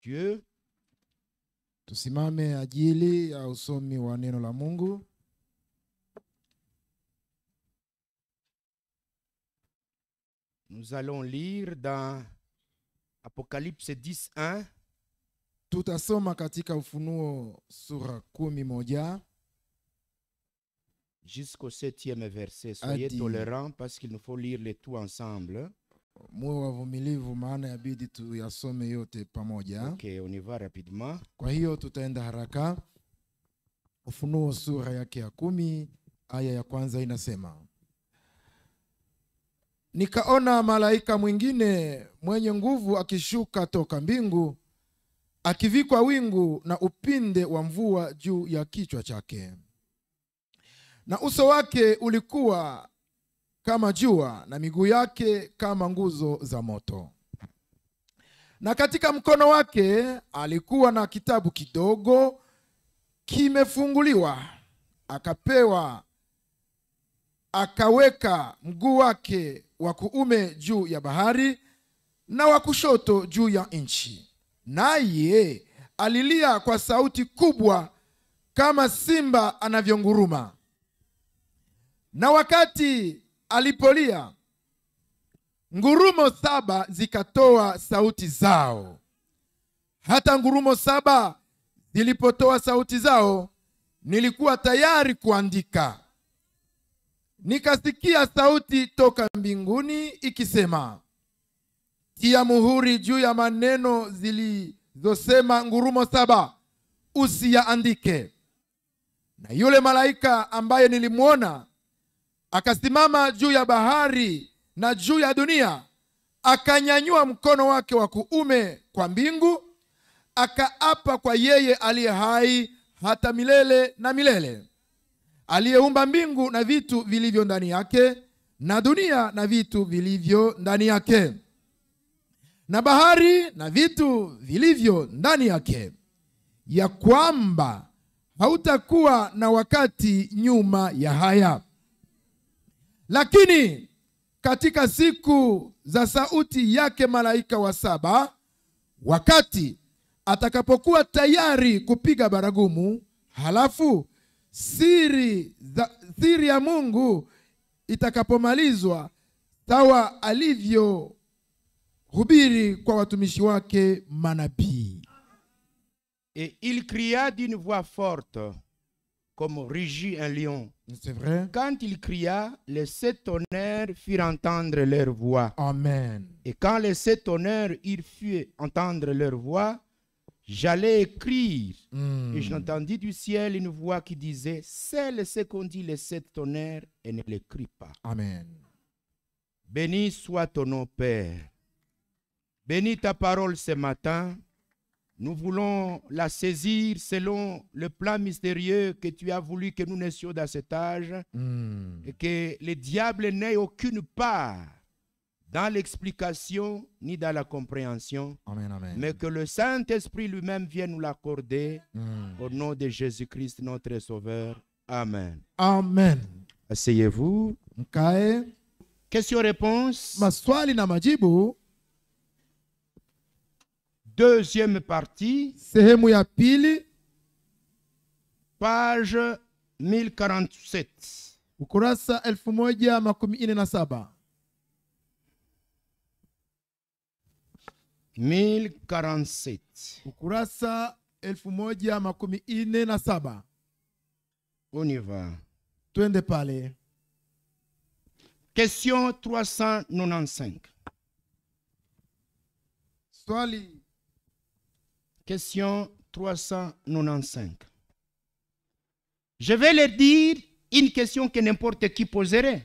Dieu. Tusimame ajili ya usomi wa neno la Mungu. Nous allons lire dans Apocalypse 10, 1 Tutasoma katika Ufunuo sura kumi moja jusqu'au septième verset. Soyez dit- tolérants parce qu'il nous faut lire les tout ensemble. muwe wavumilivu, maana yabidi tuyasome yote pamoja. Ok, on y va rapidement. Kwa hiyo tutaenda haraka. Ufunuo sura yake ya kumi aya ya kwanza inasema, nikaona malaika mwingine mwenye nguvu akishuka toka mbingu, akivikwa wingu na upinde wa mvua juu ya kichwa chake, na uso wake ulikuwa kama jua, na miguu yake kama nguzo za moto na katika mkono wake alikuwa na kitabu kidogo kimefunguliwa. Akapewa, akaweka mguu wake wa kuume juu ya bahari na wa kushoto juu ya nchi, naye alilia kwa sauti kubwa kama simba anavyonguruma. Na wakati alipolia ngurumo saba zikatoa sauti zao. Hata ngurumo saba zilipotoa sauti zao, nilikuwa tayari kuandika. Nikasikia sauti toka mbinguni ikisema, tia muhuri juu ya maneno zilizosema ngurumo saba, usiyaandike. Na yule malaika ambaye nilimwona akasimama juu ya bahari na juu ya dunia, akanyanyua mkono wake wa kuume kwa mbingu, akaapa kwa yeye aliye hai hata milele na milele, aliyeumba mbingu na vitu vilivyo ndani yake, na dunia na vitu vilivyo ndani yake, na bahari na vitu vilivyo ndani yake, ya kwamba hautakuwa na wakati nyuma ya haya. Lakini katika siku za sauti yake malaika wa saba, wakati atakapokuwa tayari kupiga baragumu, halafu siri, za, siri ya Mungu itakapomalizwa, sawa alivyohubiri kwa watumishi wake manabii. Et il cria d'une voix forte, comme rugit un lion. C'est vrai? Quand il cria, les sept tonnerres firent entendre leur voix. Amen. Et quand les sept tonnerres eurent fait entendre leur voix, j'allais écrire. Mm. Et j'entendis du ciel une voix qui disait, Celle ce qu'ont dit les sept tonnerres et ne l'écris pas. Amen. Béni soit ton nom, Père. Bénis ta parole ce matin. Nous voulons la saisir selon le plan mystérieux que tu as voulu que nous naissions dans cet âge Mm. et que le diable n'ait aucune part dans l'explication ni dans la compréhension, Amen, amen. mais que le Saint-Esprit lui-même vienne nous l'accorder Mm. au nom de Jésus-Christ, notre Sauveur. Amen. Amen. Asseyez-vous. Mkae. Question-réponse. Maswali na majibu, Deuxième partie, sehemu ya pili, page 1047. ukurasa elfu moja makumi nne na saba 1047. ukurasa elfu moja makumi nne na saba On y va. twende pale. Question 395. Swali Question 395. Je vais leur dire une question que n'importe qui poserait.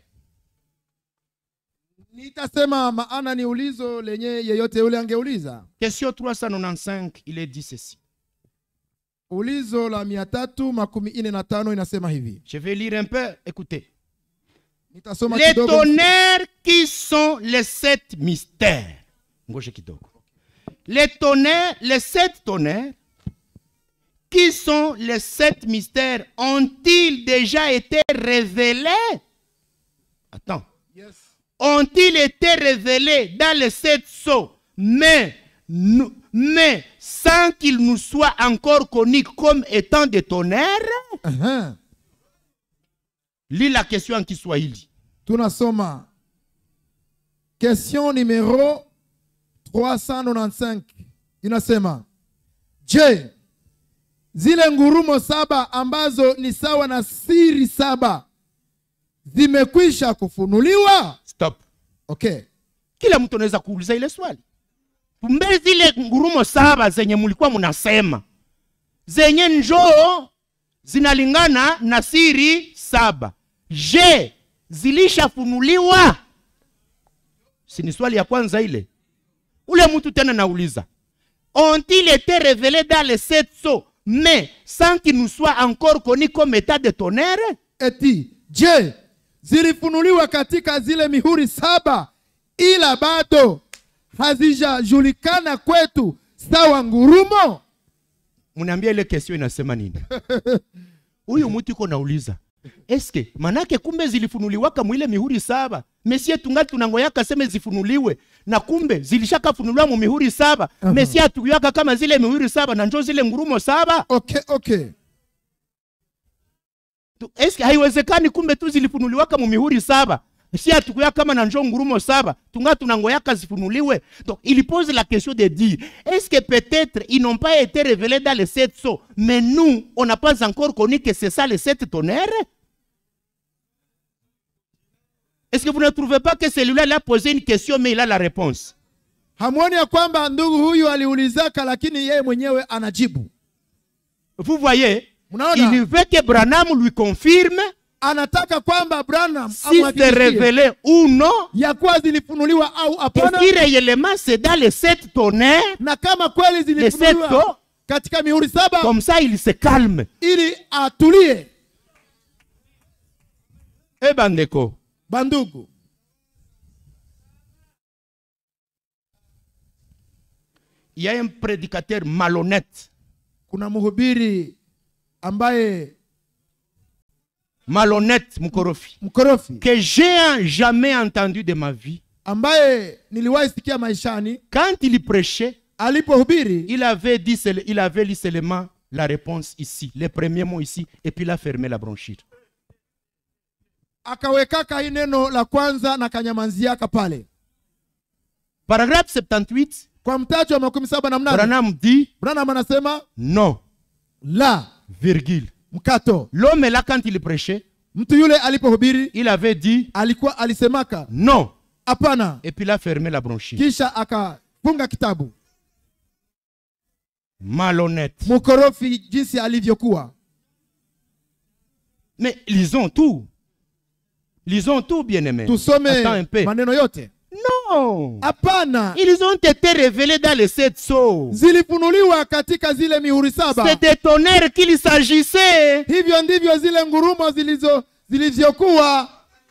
nitasema maana ni ulizo lenye yeyote yule angeuliza. Question 395, il est dit ceci. Ulizo la mia tatu makumi nne na tano inasema hivi, Je vais lire un peu, écoutez. nitasoma Les kidogo. tonnerres qui sont les sept mystères. Ngoje kidogo. Les tonnerres, les sept tonnerres qui sont les sept mystères ont-ils déjà été révélés Attends. Yes. Ont-ils été révélés dans les sept sceaux mais, nous- mais sans qu'il nous soit encore connu comme étant des tonnerres Ehe. Lis la question en Kiswahili. tunasoma question numero 395 inasema je zile ngurumo saba ambazo ni sawa na siri saba zimekwisha kufunuliwa Stop. okay Kila mtu anaweza kuuliza ile swali. Kumbe zile ngurumo saba zenye mlikuwa mnasema zenye njoo zinalingana na siri saba. Je, zilishafunuliwa? Si ni swali ya kwanza ile. Ule mtu tena nauliza. Ont-ils été révélés dans les sept sceaux, mais sans qu'ils nous soient encore connus comme état de tonnerre? eti je zilifunuliwa katika zile mihuri saba ila bado hazijajulikana kwetu sawa ngurumo mnaambia ile question inasema nini huyu mtu iko nauliza eske manake kumbe zilifunuliwaka mwile mihuri saba mesie tungali tunangoyaka seme zifunuliwe na kumbe zilishakafunuliwa mu mihuri saba Aha. mesie atuyaka kama zile mihuri saba na njo zile ngurumo saba okay okay Tu- eske haiwezekani kumbe tu zilifunuliwaka mu mihuri saba si atukuya kama na njo ngurumo saba tunga tunangoyaka zifunuliwe donc il pose la question de dire est-ce que peut-être ils n'ont pas été révélés dans les sept sceaux mais nous on n'a pas encore connu que c'est ça les sept tonnerres est-ce que vous ne trouvez pas que celui-là il a posé une question mais il a la réponse hamwoni ya kwamba ndugu huyu aliulizaka lakini yeye mwenyewe anajibu vous voyez Mnaona? il veut que Branham lui confirme anataka kwamba branham si c'est amhakikishie révélé ou non ya kuwa zilifunuliwa au et hapana si réellement c'est dans les sept tonnerres na kama kweli les sept zilifunuliwa sceaux katika mihuri saba Comme ça, il se calme. ili atulie Eh bandeko, bandugu il y a un prédicateur malhonnête, kuna mhubiri ambaye malhonnête mkorofi, mkorofi que j'ai jamais entendu de ma vie. ambaye niliwahi sikia maishani Quand il prêchait, alipohubiri il avait dit, seul- il avait lu seulement la réponse ici, les premiers mots ici, et puis il a fermé la bronchite. akawekaka hii neno la kwanza na kanyamanziaka pale Paragraphe 78, kwa mtaji wa makumi saba na mnane Branham dit branham anasema non, la virgule. mkato L'homme là, quand il prêchait, mtu yule alipohubiri il avait dit alikuwa alisemaka non, hapana et puis il a fermé la bronchite. kisha akafunga kitabu Malhonnête. mkorofi jinsi alivyokuwa Mais lisons tout. Lisons tout, bien-aimés. tusome Attends un peu. maneno yote Non. hapana Ils ont été révélés dans les sept sceaux. zilifunuliwa katika zile mihuri saba C'est des tonnerres qu'il s'agissait. hivyo ndivyo zile ngurumo zilizo zilivyokuwa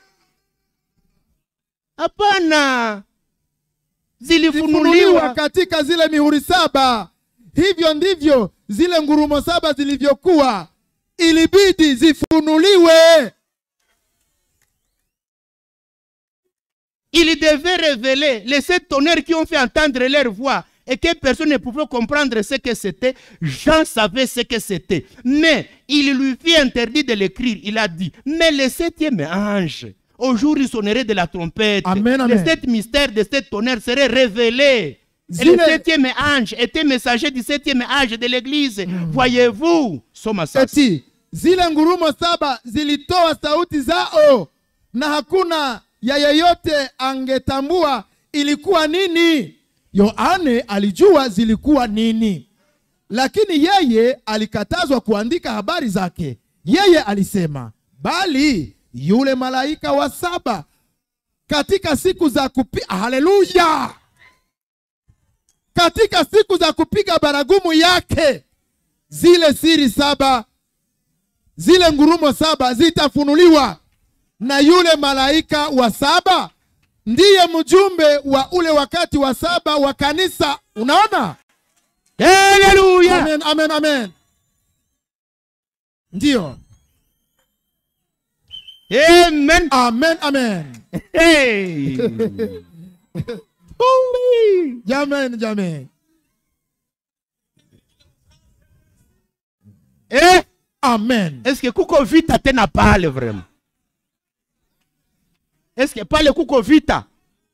Hapana. zilifunuliwa Zilifunuliwa. katika zile mihuri saba hivyo ndivyo zile ngurumo saba zilivyokuwa ilibidi zifunuliwe Il devait révéler les sept tonnerres qui ont fait entendre leur voix et que personne ne pouvait comprendre ce que c'était. Jean savait ce que c'était. Mais il lui fit interdit de l'écrire. Il a dit, mais le septième ange, au jour où il sonnerait de la trompette, Amen, les amen. sept mystères de sept tonnerres seraient révélés. Et le Zile- septième ange était messager du septième âge de l'église. Voyez-vous, Soma sasa. eti zile ngurumo saba zilitoa sauti zao na hakuna ya yeyote angetambua ilikuwa nini yohane alijua zilikuwa nini lakini yeye alikatazwa kuandika habari zake yeye alisema bali yule malaika wa saba katika siku za kupi haleluya katika siku za kupiga baragumu yake zile siri saba zile ngurumo saba zitafunuliwa na yule malaika wa saba ndiye mjumbe wa ule wakati wa saba wa kanisa unaona Alléluia. amen, amen, amen. ndiyo Amen. amen amen Hey. oh oui. jamen jamen amen Est-ce que kuko vita tena pale vraiment? Est-ce que pale kuko vita?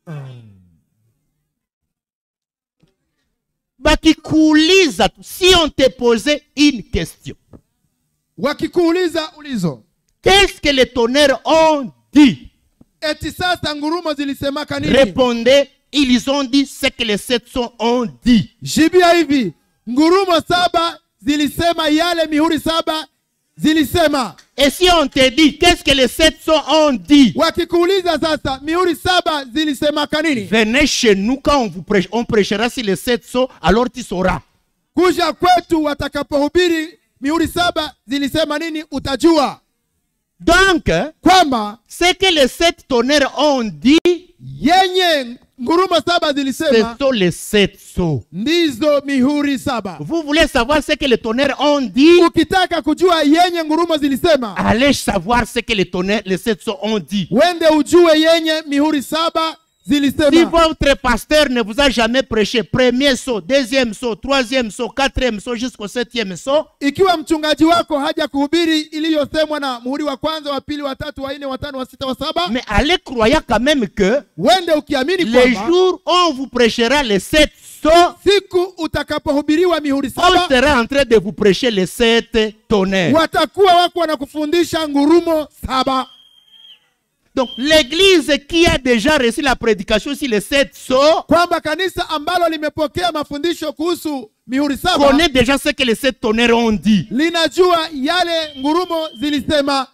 Bakikuuliza tu, si on te posait une question, wakikuuliza ulizo qu'est-ce que les tonnerres ont dit? eti sasa ngurumo zilisemaka nini Répondez, ils ont dit ce que les 700 ont dit. jibia hivi ngurumo saba zilisema yale mihuri saba zilisema Et si on te dit, qu'est-ce que les 700 ont dit? wakikuuliza sasa mihuri saba zilisemaka nini Venez chez nous quand on vous prêche, on prêchera sur les 700, alors tu sauras. kuja kwetu watakapohubiri mihuri saba zilisema nini utajua Donc, hein, kwamba ce que les sept tonnerres ont dit, yenye ngurumo saba ce zilisema sont les sept sceaux. ndizo mihuri saba Vous voulez savoir ce que les tonnerres ont dit? ukitaka kujua yenye ngurumo zilisema Allez savoir ce que les tonnerres, les sept sceaux ont dit. wende ujue yenye mihuri saba Si zilisema votre pasteur ne vous a jamais prêché premier saut, deuxième saut, troisième saut, quatrième saut jusqu'au septième saut, ikiwa mchungaji wako haja kuhubiri iliyosemwa na muhuri wa kwanza wa pili wa tatu wa nne wa tano wa sita wa saba mais allez croyant quand même que wende ukiamini les kwamba jours où on vous prêchera les sept sauts, siku utakapohubiriwa mihuri on saba sera en train de vous prêcher les sept tonnerres. watakuwa wako wanakufundisha ngurumo saba Donc l'église qui a déjà reçu la prédication sur les sept sceaux kwamba kanisa ambalo limepokea mafundisho kuhusu mihuri saba connaît déjà ce que les sept tonnerres ont dit. linajua yale ngurumo zilisema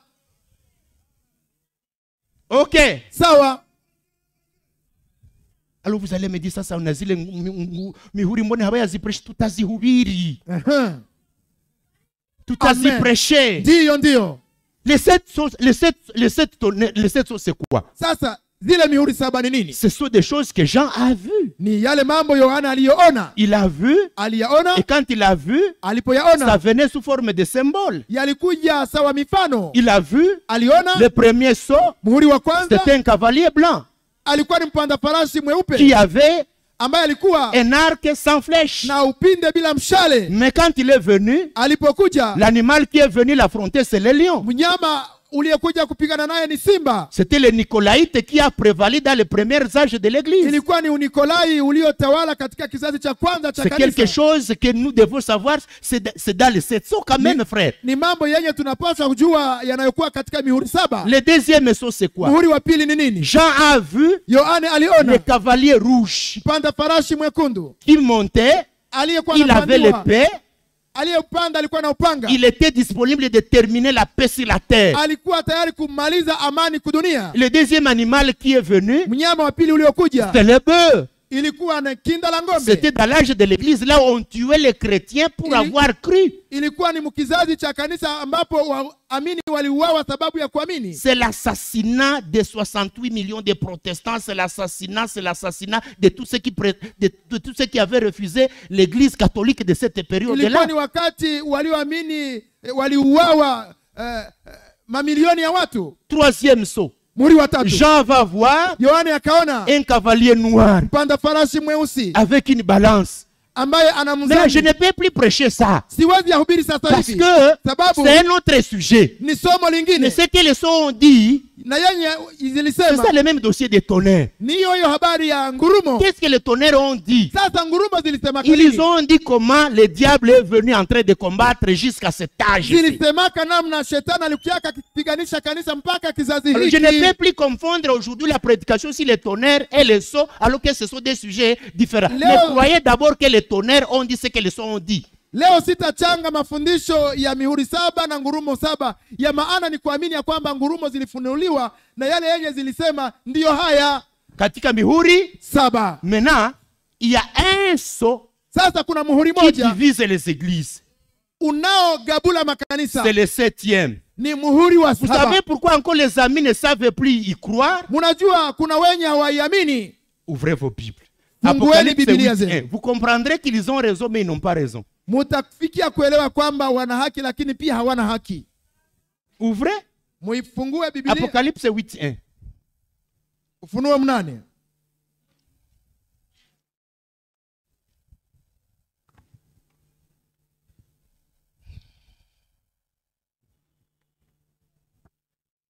Ok. sawa Alors vous allez me dire sasa una zile ngu- mi- ngu- mihuri mbone habayazipreshe tutazihubiri Ehe. tutazipreshe ndiyo ndiyo les sept sceaux- les sept les sept tonnerres les sept sceaux, c'est quoi sasa zile mihuri saba ni nini ce sont des choses que Jean a vues ni yale mambo yohana aliyoona il a vu aliyaona et quand il a vu ça alipoyaona venait sous forme de symbole yalikuja sawa mifano il a vu aliona le premier saut muhuri wa kwanza c'était un cavalier blanc alikuwa ni mpanda farasi qui mweupe avait ambaye alikuwa un arc sans flèche na upinde bila mshale mais quand il est venu alipokuja l'animal qui est venu l'affronter c'est le lion mnyama uliyekuja kupigana naye ni simba C'était le Nicolaïte qui a prévalu dans les premiers âges de l'Église. ilikuwa ni unikolai uliotawala katika kizazi cha kwanza cha C'est quelque kanisa chose que nous devons savoir. C'est de- c'est dans les sept sceaux quand même, frère. ni mambo yenye tunapaswa kujua yanayokuwa katika mihuri saba Le deuxième sceau, c'est quoi muhuri wa pili ni nini Jean a vu yohane le aliona cavalier rouge mpanda farashi mwekundu qui montait. aliyekuwa Il avait anapandiwa l'épée. aliyepanda alikuwa na upanga Il était disponible de terminer la paix sur la terre. alikuwa tayari kumaliza amani kudunia Le deuxième animal qui est venu, mnyama wa pili uliokuja c'est le bœuf. ilikuwa na kinda la ng'ombe C'était dans l'âge de l'Église, là où on tuait les chrétiens pour Il- avoir cru. ilikuwa ni mkizazi cha kanisa ambapo waamini waliuawa sababu ya kuamini C'est l'assassinat de 68 millions de protestants, c'est l'assassinat, c'est l'assassinat de tous ceux qui pré- de, de tous ceux qui avaient refusé l'église catholique de cette ilikuwa période-là. ni wakati walioamini eh, waliuawa eh, eh, mamilioni ya watu Troisième saut. muri watatu Jean va voir yohane akaona un cavalier noir mpanda farasi mweusi avec une balance. ambaye ana Mais là, je mzani ne peux plus prêcher ça. siwezi yahubiri sasa Parce hivi que sababu c'est un autre sujet. ni somo Mais lingine ce que les sons ont dit, na yenye c'est zilisema ça le même dossier des tonnerres. ni hiyo hiyo habari ya ngurumo Qu'est-ce que les tonnerres ont dit sasa ngurumo zilisema Ils nini ont dit comment le diable est venu en train de combattre jusqu'à cet âge. ici. zilisemaka namna shetani alikuaka akipiganisha kanisa mpaka kizazi Alors, je ne peux hiki plus confondre aujourd'hui la prédication sur les tonnerres et les sceaux, alors que ce sont des sujets différents. Léo- Mais croyez d'abord que les tonnerres ont dit ce que les sceaux ont dit. leo sitachanga mafundisho ya mihuri saba na ngurumo saba ya maana ni kuamini ya kwamba ngurumo zilifunuliwa na yale yenye zilisema ndiyo haya Katika mihuri, saba maintenant, il y a un sceau sasa kuna muhuri qui moja divise les églises. unaogabula makanisa C'est le septième. ni muhuri wa Vous saba savez pourquoi encore les amis ne savent plus y croire munajua kuna wenye hawaiamini Ouvrez vos Bibles. Fungueni Apocalypse Biblia 8, zenu. 1. Vous comprendrez qu'ils ont raison, mais ils n'ont pas raison. mutafikia kuelewa kwamba wana haki lakini pia hawana haki Ouvrez muifungue biblia Apocalypse 8, 1. ufunuo mnane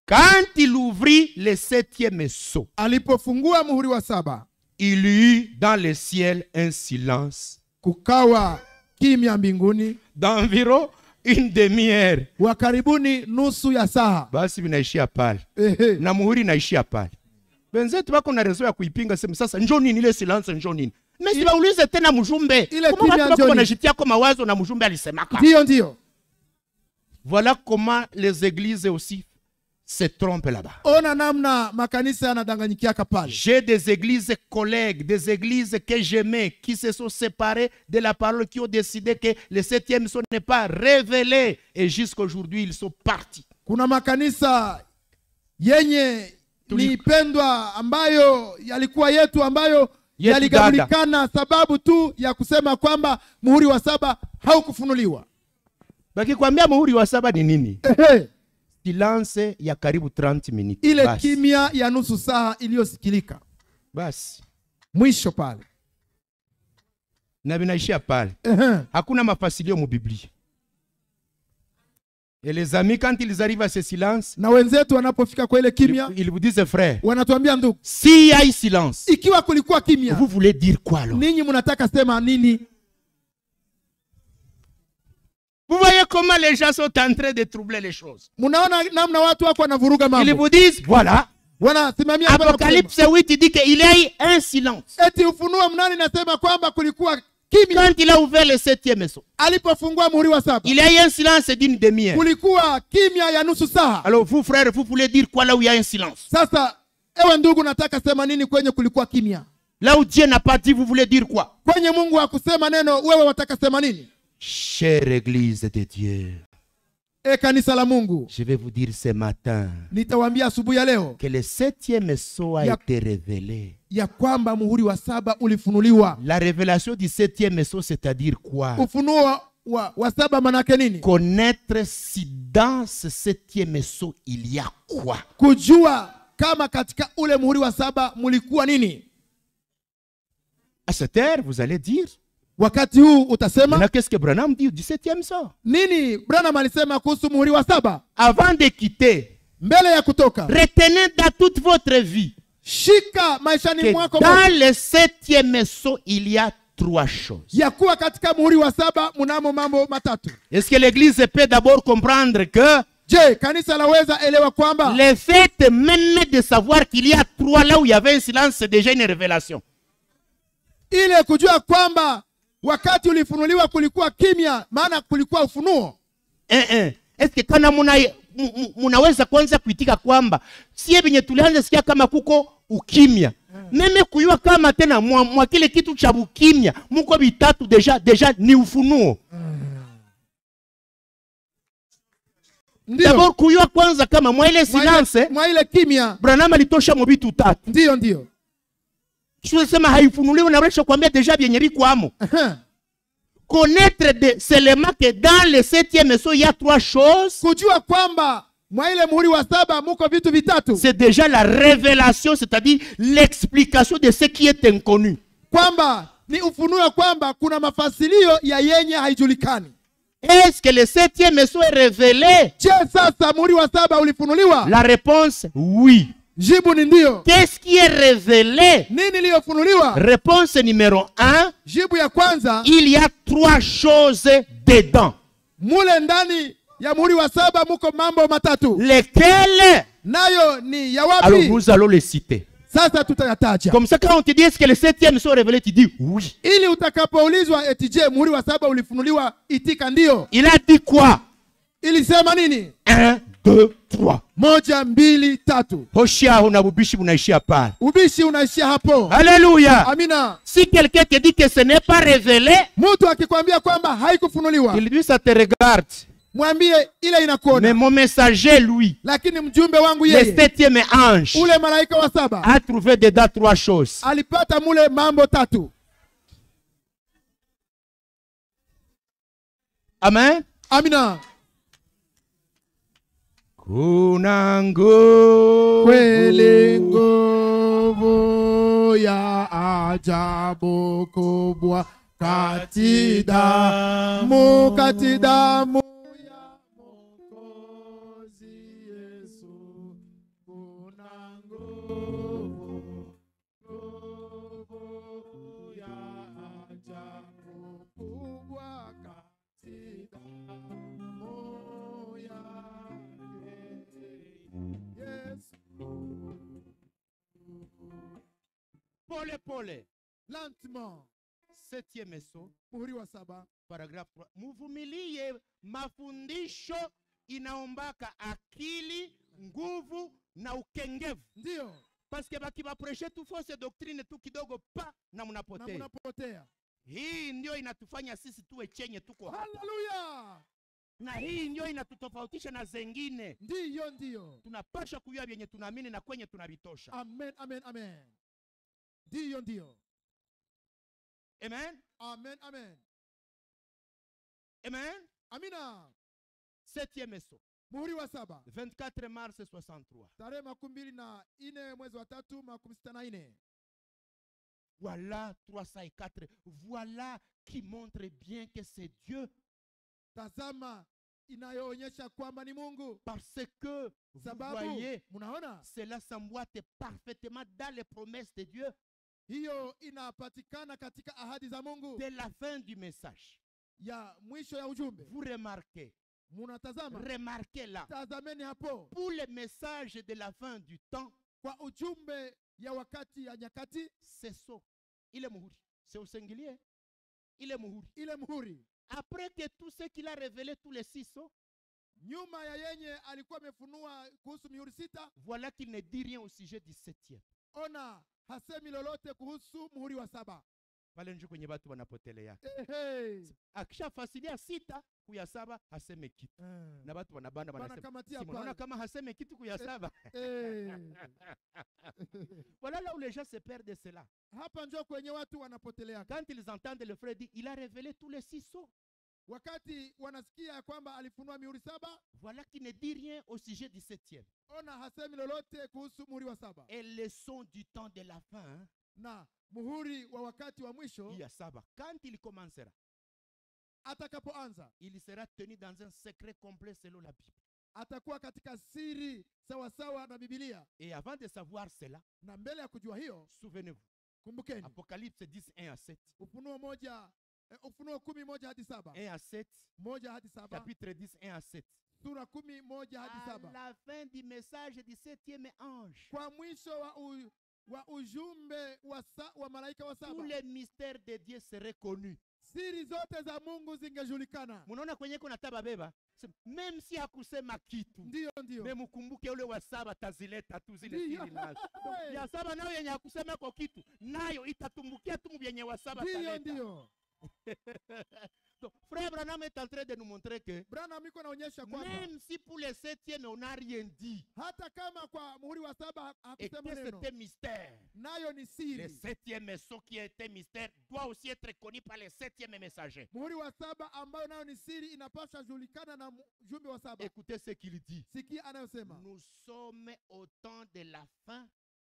Quand il ouvrit le septième sceau, alipofungua muhuri wa saba il y eut dans le ciel un silence kukawa kimya mbinguni d'environ une demi-heure. wa karibuni nusu ya saa Basi vinaishia pale Ehe. na muhuri inaishia pale. Wenzetu wako na rezo ya kuipinga, sema sasa njoo nini ile silence, njoo nini Mesi waulize tena mjumbe. Ile Kama kimya watu wako njoo nini? wanashitia kwa mawazo na mjumbe alisemaka. ndiyo ndiyo Voilà comment les églises aussi se trompent là-bas. ona namna makanisa yanadanganyikiaka pale J'ai des églises collègues, des églises que j'aimais, qui se sont séparées de la parole, qui ont décidé que le septième son n'est pas révélé. Et jusqu'aujourd'hui, ils sont partis. kuna makanisa yenye Tuli- nipendwa ambayo yalikuwa yetu ambayo Yetu yaligabulikana sababu tu ya kusema kwamba muhuri wa saba haukufunuliwa Bakikwambia muhuri wa saba ni nini? Ehe. Silence ya karibu 30 minutes. ile Basi. kimya ya nusu saa iliyosikilika Basi. mwisho pale Na vinaishia pale. Ehe. Hakuna mafasilio mu Biblia. Et les amis, quand ils arrivent à ce silence, na wenzetu wanapofika kwa ile kimya ils, ils vous disent, frère, wanatuambia ndugu s'il y a eu silence, ikiwa kulikuwa kimya vous voulez dire quoi alors ninyi mnataka sema nini Vous voyez comment les gens sont en train de troubler les choses. mnaona namna watu wako wanavuruga Ils mambo vous disent, voilà, wanasimamia hapa na kusema, Apocalypse 8 il dit qu'il y a eu un silence. eti ufunuo mnani nasema kwamba kulikuwa kimya Quand il a ouvert le septième sceau, alipofungua muhuri wa saba il y a eu un silence d'une demi-heure. kulikuwa kimya ya nusu saa Alors vous, frères, vous voulez dire quoi là où il y a un silence sasa ewe ndugu nataka sema nini kwenye kulikuwa kimya Là où Dieu n'a pas dit, vous voulez dire quoi kwenye mungu hakusema neno wewe wataka sema nini Chère Église de Dieu, e kanisa la mungu je vais vous dire ce matin nitawaambia asubuhi ya leo que le septième sceau a Ya- été révélé. ya kwamba muhuri wa saba ulifunuliwa La révélation du septième sceau, c'est-à-dire quoi ufunuo wa, wa, wa saba manake nini Connaître si dans ce septième sceau, il y a quoi kujua kama katika ule muhuri wa saba mulikuwa nini À cette heure, vous allez dire, wakati huu utasema maintenant qu'est-ce que Branham dit du septième sceau nini branham alisema kuhusu muhuri wa saba Avant de quitter, mbele ya kutoka retenez dans toute votre vie shika maishani que mwako dans le septième sceau, il y a trois choses. ya kuwa katika muhuri wa saba mnamo mambo matatu Est-ce que l'Église peut d'abord comprendre que je kanisa laweza elewa kwamba le fait même de savoir qu'il y a trois là où il y avait un silence, c'est déjà une révélation. ile kujua kwamba wakati ulifunuliwa kulikuwa kimya maana kulikuwa ufunuo Eh, eh. Est-ce que kana muna, mu- mu- munaweza kwanza kuitika kwamba sie venye tulianza sikia kama kuko ukimya meme kuyua kama tena mwa, mwa kile kitu cha ukimya muko vitatu deja, deja ni ufunuo ndio dabord kuyua kwanza kama mwa ile mwa silence ile- mwa ile kimya branam alitosha mu vitu tatu ndio ndio sema haifunuliwe naresha kuambia deja vyenye vikwamo Ehe. connaître de, seulement que dans le septième sceau il y a trois choses kujua kwamba mwa ile muhuri wa saba muko vitu vitatu c'est déjà la révélation c'est-à-dire l'explication de ce qui est inconnu kwamba ni ufunuo kwamba kuna mafasilio ya yenye haijulikani est-ce que le septième sceau est révélé je sasa muhuri wa saba ulifunuliwa la réponse oui jibu ni ndio qu'est-ce qui est révélé nini iliyofunuliwa réponse numéro un jibu ya kwanza il y a trois choses dedans mule ndani ya muhuri wa saba muko mambo matatu lesquelles nayo ni ya alors wapi nous allons les citer sasa tutayataja comme ça quand on te dit est-ce que le septième sceau est révélé tu dis oui ili utakapoulizwa eti je muhuri wa saba ulifunuliwa itika ndio il a dit quoi ilisema nini un deux trois moja mbili tatu hoshiaho na bubishi bunaishia pale ubishi unaishia hapo alléluia amina si quelqu'un te dit que ce n'est pas révélé mtu akikwambia kwamba haikufunuliwa il dit ça te regarde mwambie ile mais inakuona mon messager lui lakini mjumbe wangu le yeye septième ange ule malaika wa saba a trouvé dedans trois choses alipata mule mambo tatu amen amina kuna nguvu kweli nguvu ya ajabu kubwa kati damu kati damu ya Mwokozi Yesu lentement septième saut muhuri wa saba paragraph 3 muvumilie mafundisho inaombaka akili nguvu na ukengevu ndiyo paske bakibapreshe tu fausse doctrine tu kidogo pa na na mnapotea mnapotea hii ndio inatufanya sisi tuwe chenye tuko hapa haleluya na hii ndio inatutofautisha na zengine ndiyo ndiyo tunapasha kujua vyenye tunaamini na kwenye tunavitosha amen amen amen ndiyo ndiyo amen amen amen amen amina septième saut muhuri wa saba 24 mars 63 tarehe makumi mbili na ine mwezi wa tatu makumi sita na ine voilà 304 voilà qui montre bien que c'est Dieu tazama inayoonyesha kwamba ni mungu parce que vous sababu voyez mnaona cela s'emboîte parfaitement dans les promesses de Dieu hiyo inapatikana katika ahadi za mungu dès la fin du message ya mwisho ya ujumbe vous remarquez munatazama remarquez là tazameni hapo pour le message de la fin du temps kwa ujumbe ya wakati ya nyakati c'est ça il est muhuri c'est au singulier il est muhuri ile muhuri après que tout ce qu'il a révélé tous les six sceaux nyuma ya yenye alikuwa amefunua kuhusu mihuri sita voilà qu'il ne dit rien au sujet du septième ona hasemi lolote kuhusu muhuri wa saba pale njo kwenye watu wanapotelea Ehe. akishafasilia sita kuya saba haseme kitu Eh. na watu wanabanda Bana wanasema kamatia si mnaona pale. kama haseme kitu kuya saba Eh. voilà là où les gens se perdent cela hapa njo kwenye watu wanapotelea quand ils entendent le frère dire il a révélé tous les six sceaux wakati wanasikia ya kwamba alifunua mihuri saba voilà qui ne dit rien au sujet du septième ona hasemi lolote kuhusu muhuri wa saba et le son du temps de la fin hein, na muhuri wa wakati wa mwisho il y a saba quand il commencera atakapoanza il sera tenu dans un secret complet selon la Bible atakuwa katika siri sawasawa na bibilia et avant de savoir cela na mbele ya kujua hiyo souvenez-vous kumbukeni Apocalypse 10 1 à 7 ufunuo moja eh, ufunuo kumi moja hadi saba 1 à 7 moja hadi saba chapitre 10 1 à 7 sura kumi moja hadi à saba la fin du message du septième ange kwa mwisho wa, u, wa ujumbe wa, sa, wa malaika wa tous saba les mystères de Dieu seraient connus siri zote za mungu zingejulikana munaona kwenye kuna tababeba même si hakusema kitu ndiyo ndiyo me mkumbuke ule wa saba tazileta tu zile Ndiyo. siri nazo Hey. ya saba nayo yenye hakusema ko kitu nayo itatumbukia tu vyenye wa saba ndiyo taleta. ndiyo Donc, frère Branham est en train de nous montrer que branham iko naonyesha kwamba même si pour le septième on n'a rien dit hata kama kwa muhuri wa saba ha- et que hakusema neno c'était mystère nayo ni le siri septième saut qui était mystère doit aussi être connu par le septième messager muhuri wa saba ambayo nayo ni siri inapaswa julikana na mjumbe wa saba écoutez ce qu'il dit sikia anayosema nous sommes au temps de la fin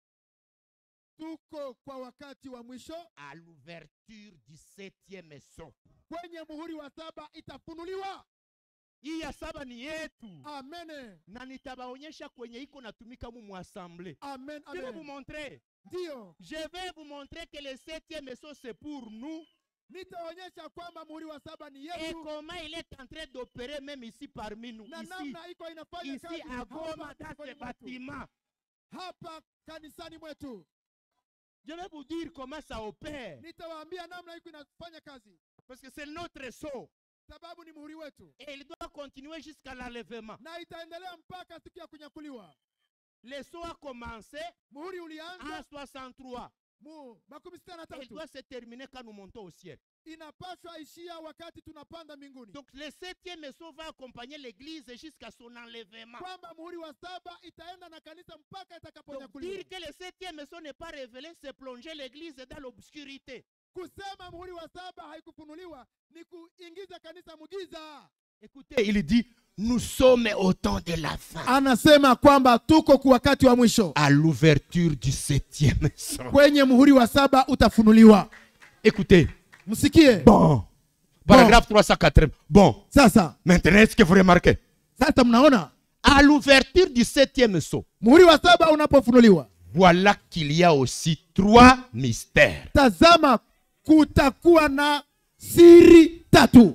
tuko kwa wakati wa mwisho à l'ouverture du septième saut kwenye muhuri wa saba itafunuliwa hii ya saba ni yetu amene na nitabaonyesha kwenye iko natumika mu muassemble amen je vais vous amen montrer ndiyo je vais vous montrer que le septième saut c'est pour nous nitaonyesha kwamba muhuri wa saba ni et yetu comment il est en train d'opérer même ici parmi nous na ici namna iko inafanya ici kazi à hapa Goma dans miongoni ce mwetu. bâtiment hapa kanisani mwetu je vais vous dire comment ça opère nitawaambia namna iko inafanya kazi parce que c'est notre saut sababu ni muhuri wetu et il doit continuer jusqu'à l'enlèvement na itaendelea mpaka siku ya kunyakuliwa le saut a commencé muhuri en ulianza 63 mu makumi sita na et il tatu doit se terminer quand nous montons au ciel inapaswa ishia wakati tunapanda mbinguni donc le septième saut va accompagner l'église jusqu'à son enlèvement kwamba muhuri wa saba itaenda na kanisa mpaka donc dire itakaponyakuliwa que le septième saut n'est pas révélé c'est plonger l'église dans l'obscurité kusema muhuri wa saba haikufunuliwa ni kuingiza kanisa mugiza écoutez il dit nous sommes au temps de la fin anasema kwamba tuko kwa wakati wa mwisho à l'ouverture du septième saut kwenye muhuri wa saba utafunuliwa écoutez msikie bon paragraphe 380 bon sasa maintenant est-ce que vous remarquez sasa mnaona à l'ouverture du septième saut muhuri wa saba unapofunuliwa voilà qu'il y a aussi trois mystères tazama kutakuwa na siri tatu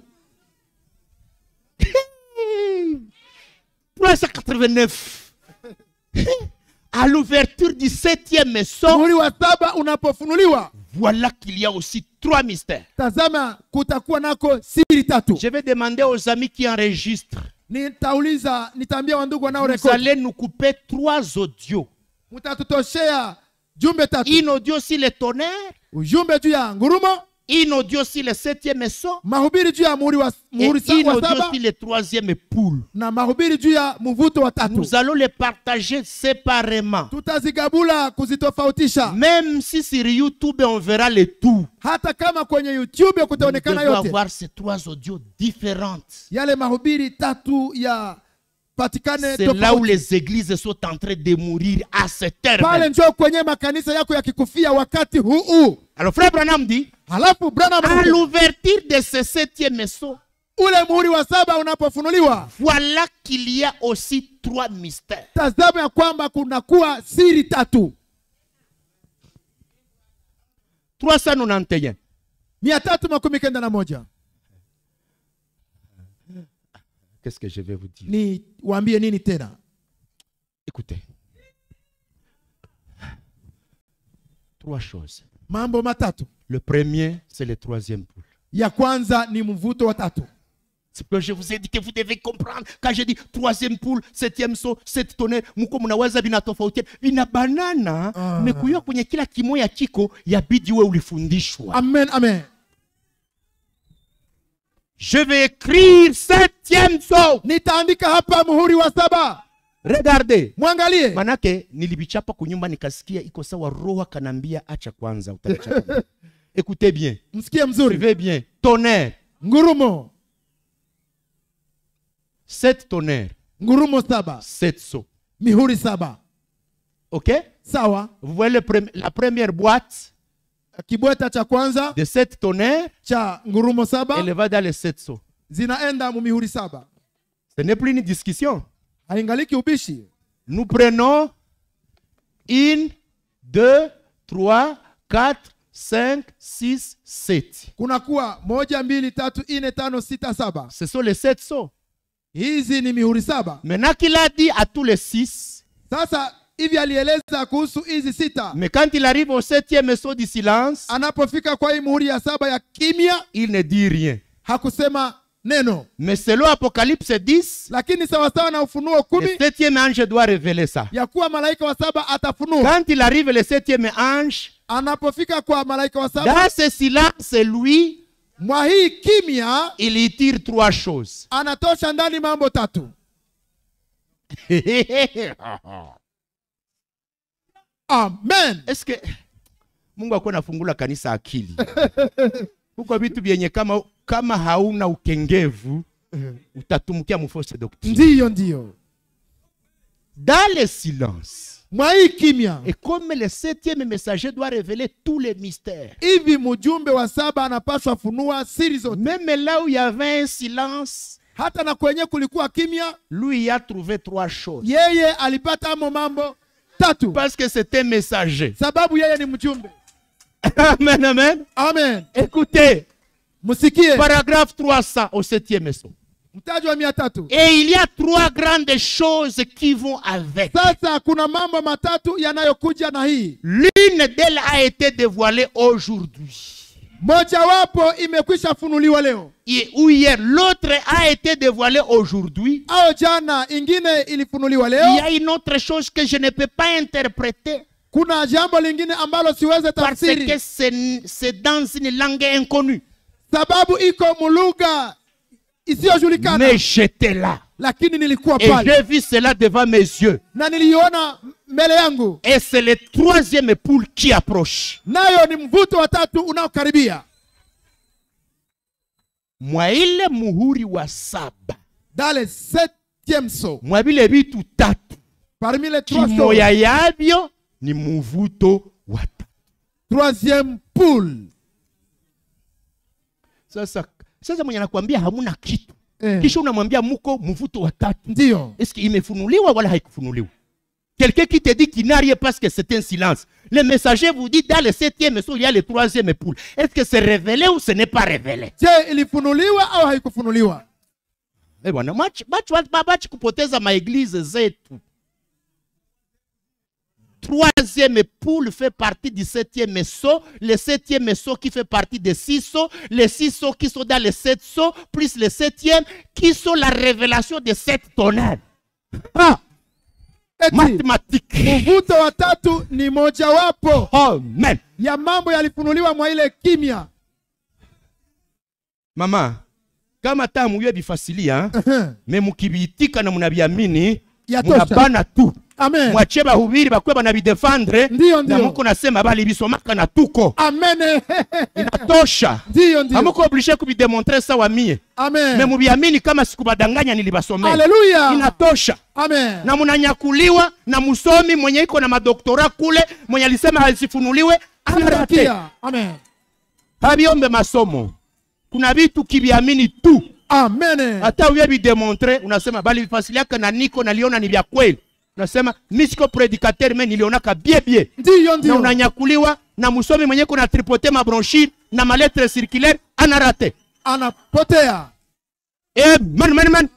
389 à l'ouverture du septième son, muhuri wa saba unapofunuliwa voilà qu'il y a aussi trois mystères. tazama kutakuwa nako siri tatu Je vais demander aux amis qui enregistrent. nitauliza nitaambia wandugu Vous wanaorekodi allez nous couper trois audios. mtatutoshea jumbe tatu Une audio sur le tonnerre, ujumbe juu ya ngurumo une audio sur le septième son, mahubiri juu ya muhuri wa, et muhuri sa, une wa audio saba sur le troisième poule. na mahubiri juu ya mvuto wa tatu Nous allons les partager séparément. tutazigabula kuzitofautisha Même si sur YouTube on verra le tout, hata kama kwenye youtube nous kutaonekana devons yote avoir ces trois audios différentes. yale mahubiri tatu ya patikane C'est là où tofauti les églises sont en train de mourir à cette heure. pale même. njoo kwenye makanisa yako yakikufia wakati huu huu Alors frère Branham dit, halafu Branham à anasema, l'ouverture de ce septième saut, ule muhuri wa saba unapofunuliwa voilà qu'il y a aussi trois mystères. tazama ya kwamba kunakuwa siri tatu 391. mia tatu makumi kenda na moja Qu'est-ce que je vais vous dire ni waambie nini tena Écoutez. Trois choses. mambo matatu Le premier, c'est le troisième poule. ya kwanza ni mvuto wa tatu C'est que je vous ai dit que vous devez comprendre. Quand je dis troisième poule, septième saut, sept tonnerre, mko mnaweza vinatofautiana. Vina banana, Ah. mekuiwa kwenye kila kimoya chiko yabidi we ulifundishwa. amen amen Je vais écrire septième saut. nitaandika hapa muhuri wa saba Regardez. mwangalie Manake nilibichapa kunyumba nikasikia iko sawa roho kanambia acha kwanza utachapa. Écoutez bien. msikie mzuri Suivez bien. Tonnerre. ngurumo Sept tonnerres. ngurumo saba Sept sauts. mihuri saba OK sawa Vous voyez le prem- la première boîte kibweta cha kwanza de sept tonnerres, cha ngurumo saba elle va dans les sept sauts. zinaenda mu mihuri saba Ce n'est plus une discussion. haingaliki ubishi Nous prenons une, deux, trois, quatre, cinq, six, sept. kunakuwa moja mbili tatu ine tano sita saba Ce sont les sept sauts. hizi ni mihuri saba Maintenant qu'il a dit à tous les six, sasa hivi alieleza kuhusu hizi sita mais quand il arrive au septième saut du silence, anapofika kwa hii muhuri ya saba ya kimya il ne dit rien. hakusema neno Mais selon Apocalypse 10, lakini sawasawa na ufunuo le kumi septième ange doit révéler ça. ya kuwa malaika wa saba atafunua Quand il arrive le septième ange, anapofika kwa malaika wa saba dans ce silence, lui, mwa hii kimya il y tire trois choses. anatosha ndani mambo tatu amen Est-ce que Mungu akuwa nafungula kanisa akili? Huko vitu vyenye kama kama hauna ukengevu utatumukia mufose doctrine. ndiyo ndiyo Dans le silence, mwa hii kimya et comme le septième messager doit révéler tous les mystères, hivi mjumbe wa saba anapaswa funua siri zote même là où il y avait un silence, hata na kwenye kulikuwa kimya lui il a trouvé trois choses. yeye alipata amo mambo tatu Parce que c'était un messager. sababu yeye ni mjumbe Amen, amen. amen Écoutez, msikie paragraphe 300 au septième son. mtaji wa mia tatu Et il y a trois grandes choses qui vont avec. sasa kuna mambo matatu yanayokuja na hii L'une d'elles a été dévoilée aujourd'hui. mojawapo imekwisha funuliwa leo Et- Ou hier, l'autre a été dévoilée aujourd'hui. au jana ingine ilifunuliwa Il y leo a une autre chose que je ne peux pas interpréter kuna jambo lingine ambalo siweze parce tafsiri que c'est c'est dans une langue inconnue. sababu iko mulugha isiyojulikana Mais j'étais là. lakini nilikuwa Et pale j'ai vu cela devant mes yeux. na niliona mbele yangu Et c'est le troisième poule qui approche. nayo ni mvuto wa tatu unaokaribia Mwa ile muhuri wa saba. dans le septième saut Mwa vile vitu tatu. parmi les trois sauts, Kimoya yavyo ni muvuto wa tatu. troisième poule Sasa sasa mwenye anakuambia hamuna kitu. eh, Kisha unamwambia muko mvuto wa tatu. ndiyo Est-ce qu'il imefunuliwa wala haikufunuliwa? Quelqu'un qui te dit qu'il n'a rien parce que c'est un silence. Le messager vous dit dans le septième saut, il y a le troisième poule. Est-ce que c'est révélé ou ce n'est pas révélé? je ilifunuliwa au haikufunuliwa Eh bwana, machi- bachi- bachi kupoteza maeglize zetu. troisième poule fait partie du septième sceau, le septième sceau qui fait partie des six sceaux, les six sceaux qui sont dans les sept sceaux, plus le septième qui sont la révélation des sept tonnerres. Ah, eti Mathématiques. mvuto wa tatu ni mojawapo Amen. ya mambo yalifunuliwa mwa ile kimya Mama, kama taa muye bifasilia, me mukibiitika na munabiamini, Yatosha. munabana tu. amen Mwache bahubiri bakwe banabidefendre, Ndiyo, na ndiyo. muko nasema bali bisomaka na tuko. amen Inatosha. ndiyo ndiyo Hamuko oblige kubidemontre sawa mie. Me amen mubiamini kama sikubadanganya nilibasomea. haleluya Inatosha. amen Na munanyakuliwa na musomi mwenye iko na madoktora kule, mwenye alisema hasifunuliwe, anarate. Kia. amen Habiombe masomo. Kuna vitu kibiamini tu. amen hata uye bidemontre unasema bali vifasiliaka na niko naliona ni vya kweli unasema mi siko predicateur me nilionaka bie bie ndiyo na ndiyo unanyakuliwa na msomi mwenye kuna tripote mabronchire na maletre circulaire anarate anapotea eh, man, man, man.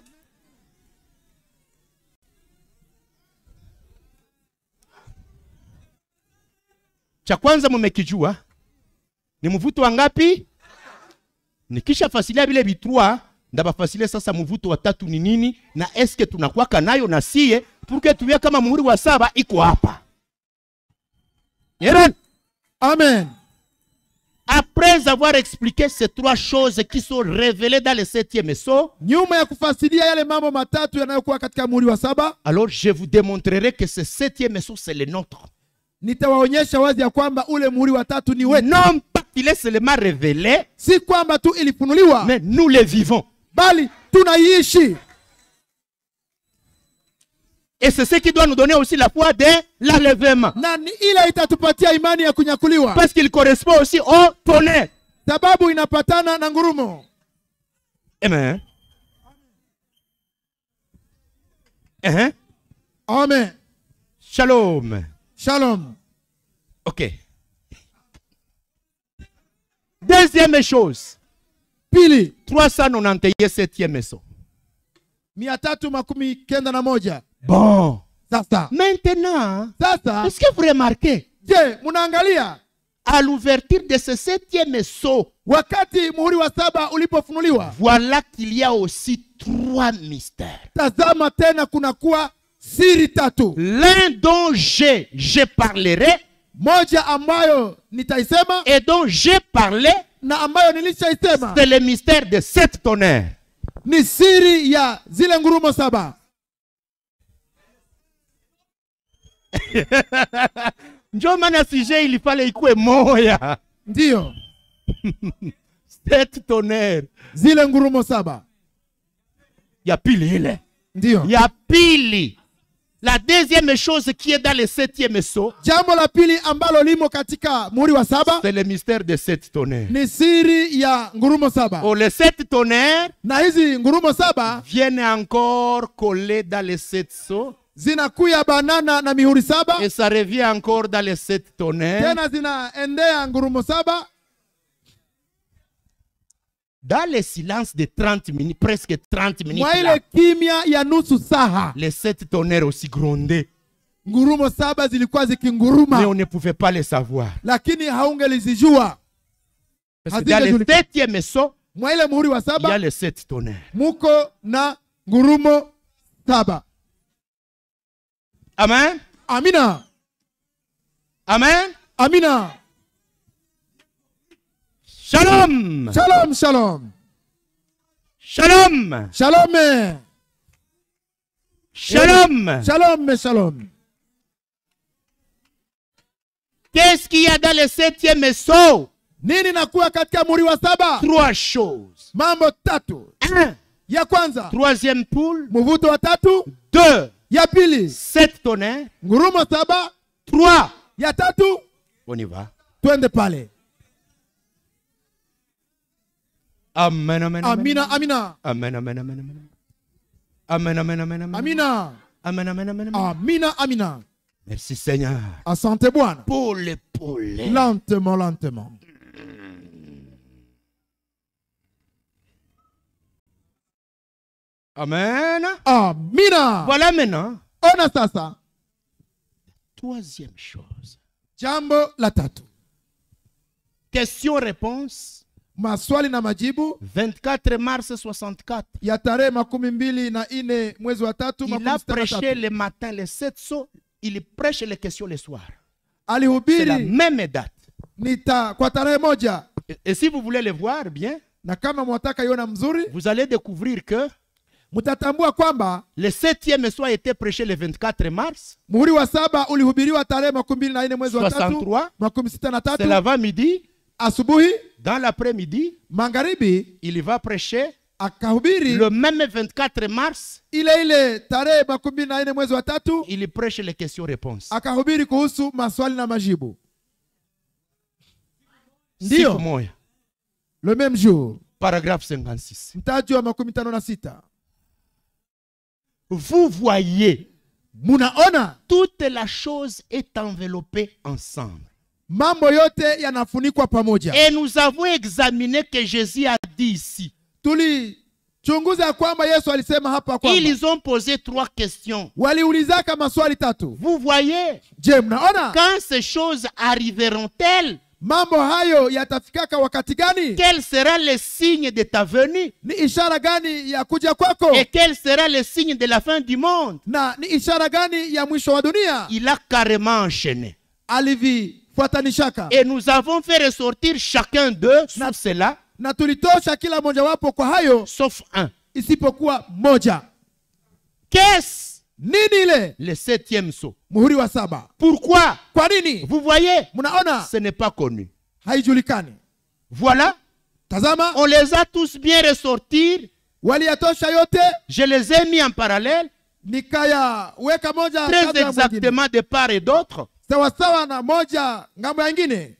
cha kwanza mumekijua ni mvuto wa ngapi nikisha fasilia vile vitrua ndabafasilia sasa mvuto wa tatu ni nini na eske tunakwaka nayo na sie purke tuwie kama muhuri wa saba iko hapa Yeren. amen après avoir expliqué ces trois choses qui sont révélées dans le septième sceau nyuma ya kufasiria yale mambo matatu yanayokuwa katika muhuri wa saba alors je vous démontrerai que ce septième sceau c'est le nôtre nitawaonyesha wazi ya kwamba ule muhuri wa tatu ni wetu non pas qu'il est seulement révélé si kwamba tu ilifunuliwa mais nous le vivons bali tunaiishi et c'est ce qui doit nous donner aussi la foi de l'enlèvement na ni ile itatupatia imani ya kunyakuliwa parce qu'il correspond aussi au tonnerre sababu inapatana na ngurumo Amen. Hein? amen Shalom. shalom Ok. Deuxième chose. pili 397e saut. mia tatu makumi kenda na moja Bon. sasa Maintenant, sasa est-ce que vous remarquez, je munaangalia à l'ouverture de ce septième saut, wakati muhuri wa saba ulipofunuliwa voilà qu'il y a aussi trois mystères. tazama tena kunakuwa siri tatu L'un dont je, je parlerai moja ambayo nitaisema et dont j'ai parlé, na ambayo nilishaisema c'est le mystère de sept tonnerres. ni siri ya zile ngurumo saba njo maana sije ilifale ikuwe moya ndiyo sept tonnerre zile ngurumo saba ya pili ile ndiyo ya pili la deuxième chose qui est dans le septième saut jambo la pili ambalo limo katika muhuri wa saba c'est le mystère de sept tonnerres ni siri ya ngurumo saba oh, les sept tonnerres na hizi ngurumo saba viennent encore coller dans les sept sauts zinakuya banana na mihuri saba et ça revient encore dans les sept tonnerres tena zinaendea ngurumo saba dans le silence de 30 minutes presque 30 minutes mwa là, ile kimya ya nusu saha les sept tonnerres aussi grondaient ngurumo saba zilikuwa mais zikinguruma on ne pouvait pas les savoir lakini haungelizijua parce que dans le Hazingejulikana. septième saut mwa ile muhuri wa il y a saba les sept tonnerres muko na ngurumo saba amen amina amen amina shalom shalom shalom shalom shalome shalom shalom shalom qu'est-ce qu'il y a dans le septième saut nini nakuwa katika muhuri wa saba trois choses mambo tatu un ya kwanza troisième poule mvuto wa tatu deux ya pili sept tonnerres ngurumo saba trois ya tatu on y va twende pale amen amen amen amina amina amen amen amen amen amen amen amen amen amina amen amen amen amen amina amina merci Seigneur asante bwana pole pole lentement lentement amen amina voilà maintenant ona sasa Troisième chose. jambo la tatu Question-réponse, maswali na majibu 24 mars 64. ya tarehe makumi mbili na nne mwezi wa tatu Il makumi a sita na prêché tatu. le matin les sept sauts, il prêche les questions le soir. C'est la alihubiri même date. nita kwa tarehe moja Et, et si vous voulez le voir bien, na kama mwataka iona mzuri vous allez découvrir que mtatambua kwamba le septième soir a été prêché le 24 mars, muhuri wa saba ulihubiriwa tarehe makumi mbili na nne mwezi wa tatu 63, makumi sita na c'est tatu l'avant-midi. asubuhi Dans l'après-midi, magharibi il va prêcher akahubiri le même 24 mars, ile ile tarehe makumi mbili na nne mwezi wa tatu il prêche les questions-réponses. akahubiri kuhusu maswali na majibu Siku ndiyo moja. le même jour Paragraphe 56. mtaji wa makumi tano na sita Vous voyez, munaona toute la chose est enveloppée ensemble. mambo yote yanafunikwa pamoja Et nous avons examiné que Jésus a dit ici. tulichunguza ya kwamba yesu alisema hapa kwamba Ils ont posé trois questions. waliulizaka maswali tatu Vous voyez, je mnaona quand ces choses arriveront-elles, mambo hayo yatafikaka wakati gani quel sera le signe de ta venue ni ishara gani ya kuja kwako et quel sera le signe de la fin du monde na ni ishara gani ya mwisho wa dunia Il a carrément enchaîné. alivifuatanishaka Et nous avons fait ressortir chacun d'eux sur cela, na tulitosha kila mojawapo kwa hayo sauf un. isipokuwa moja Qu'est-ce nini ile le septième saut muhuri wa saba Pourquoi kwa nini Vous voyez, mnaona ce n'est pas connu. haijulikani Voilà, tazama on les a tous bien ressortis. waliyatosha yote Je les ai mis en parallèle, nikayaweka moja très kando ya mwingine. exactement de part et d'autre. sawasawa na moja ngambo ya ingine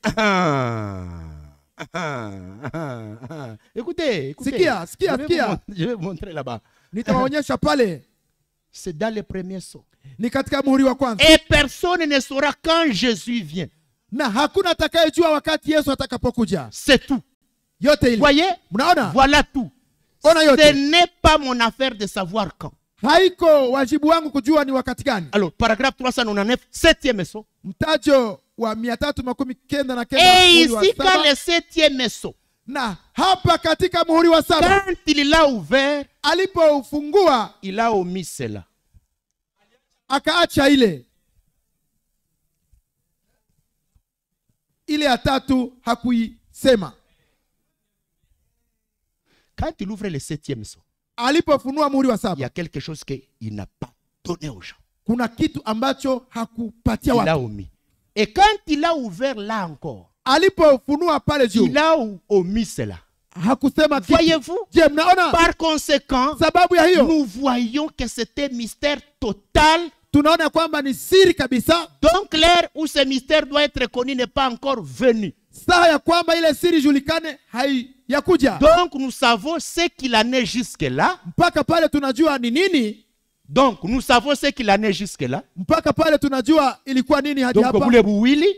écoutez, écoutez. Sikia, sikia, je, vais vous sikia. mon- je vais vous montrer là-bas. nitawaonyesha pale C'est dans le premier saut. ni katika muhuri wa kwanza Et personne ne saura quand Jésus vient. na hakuna atakayejua wakati yesu atakapokuja C'est tout. yote ile Voyez mnaona Voilà tout. ona Ce yote n'est pas mon affaire de savoir quand. haiko wajibu wangu kujua ni wakati gani Alors, paragraphe 399, septième saut. mtajo wa mia tatu makumi kenda na kenda Et muhuri wa ici, quand saba. le septième saut, na hapa katika muhuri wa saba quand il l'a ouvert, alipoufungua il a omis cela. akaacha ile ile ya tatu hakuisema Quand il ouvre le septième saut, alipofunua muhuri wa il y saba a quelque chose qu'il n'a pas donné aux gens. kuna kitu ambacho hakupatia Il watu a omis. Et quand il a ouvert là encore, alipofunua pale juu il a o- omis cela. hakusema kitu Voyez-vous je mnaona Par conséquent, sababu ya hiyo nous voyons que c'était mystère total. tunaona kwamba ni siri kabisa Donc l'heure où ce mystère doit être connu n'est pas encore venu. saa ya kwamba ile siri ijulikane haiyakuja Donc nous savons ce qu'il en est jusque-là. mpaka pale tunajua ni nini Donc nous savons ce qu'il en est jusque-là. mpaka pale tunajua ilikuwa nini hadi Donc hapa bule buwili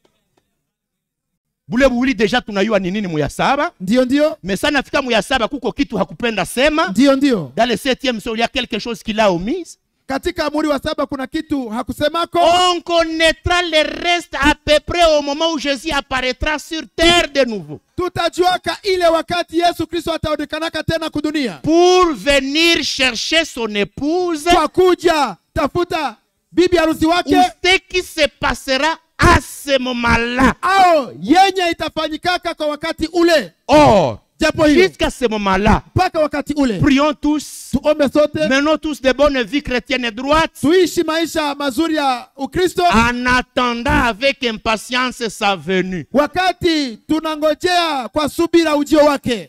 bule buwili deja tunayua ni nini muya saba ndio ndio mais ça nafika muya saba kuko kitu hakupenda sema ndio ndio dans le septième saut il y a quelque chose qu'il a omis katika muri wa saba kuna kitu hakusemako on connaîtra le reste à peu près au moment où Jésus apparaîtra sur terre de nouveau tutajuaka ile wakati yesu kristo ataonekanaka tena kudunia pour venir chercher son épouse kwa kuja tafuta bibi harusi ou wake ce qui se passera à ce moment-là au yenye itafanyikaka kwa wakati ule or japo hiyo jusqu'à ce moment-là mpaka wakati ule prions tous tuombe sote menons tous de bonnes vies chrétiennes et droites tuishi maisha mazuri ya ukristo en attendant avec impatience sa venue. wakati tunangojea kwa subira ujio wake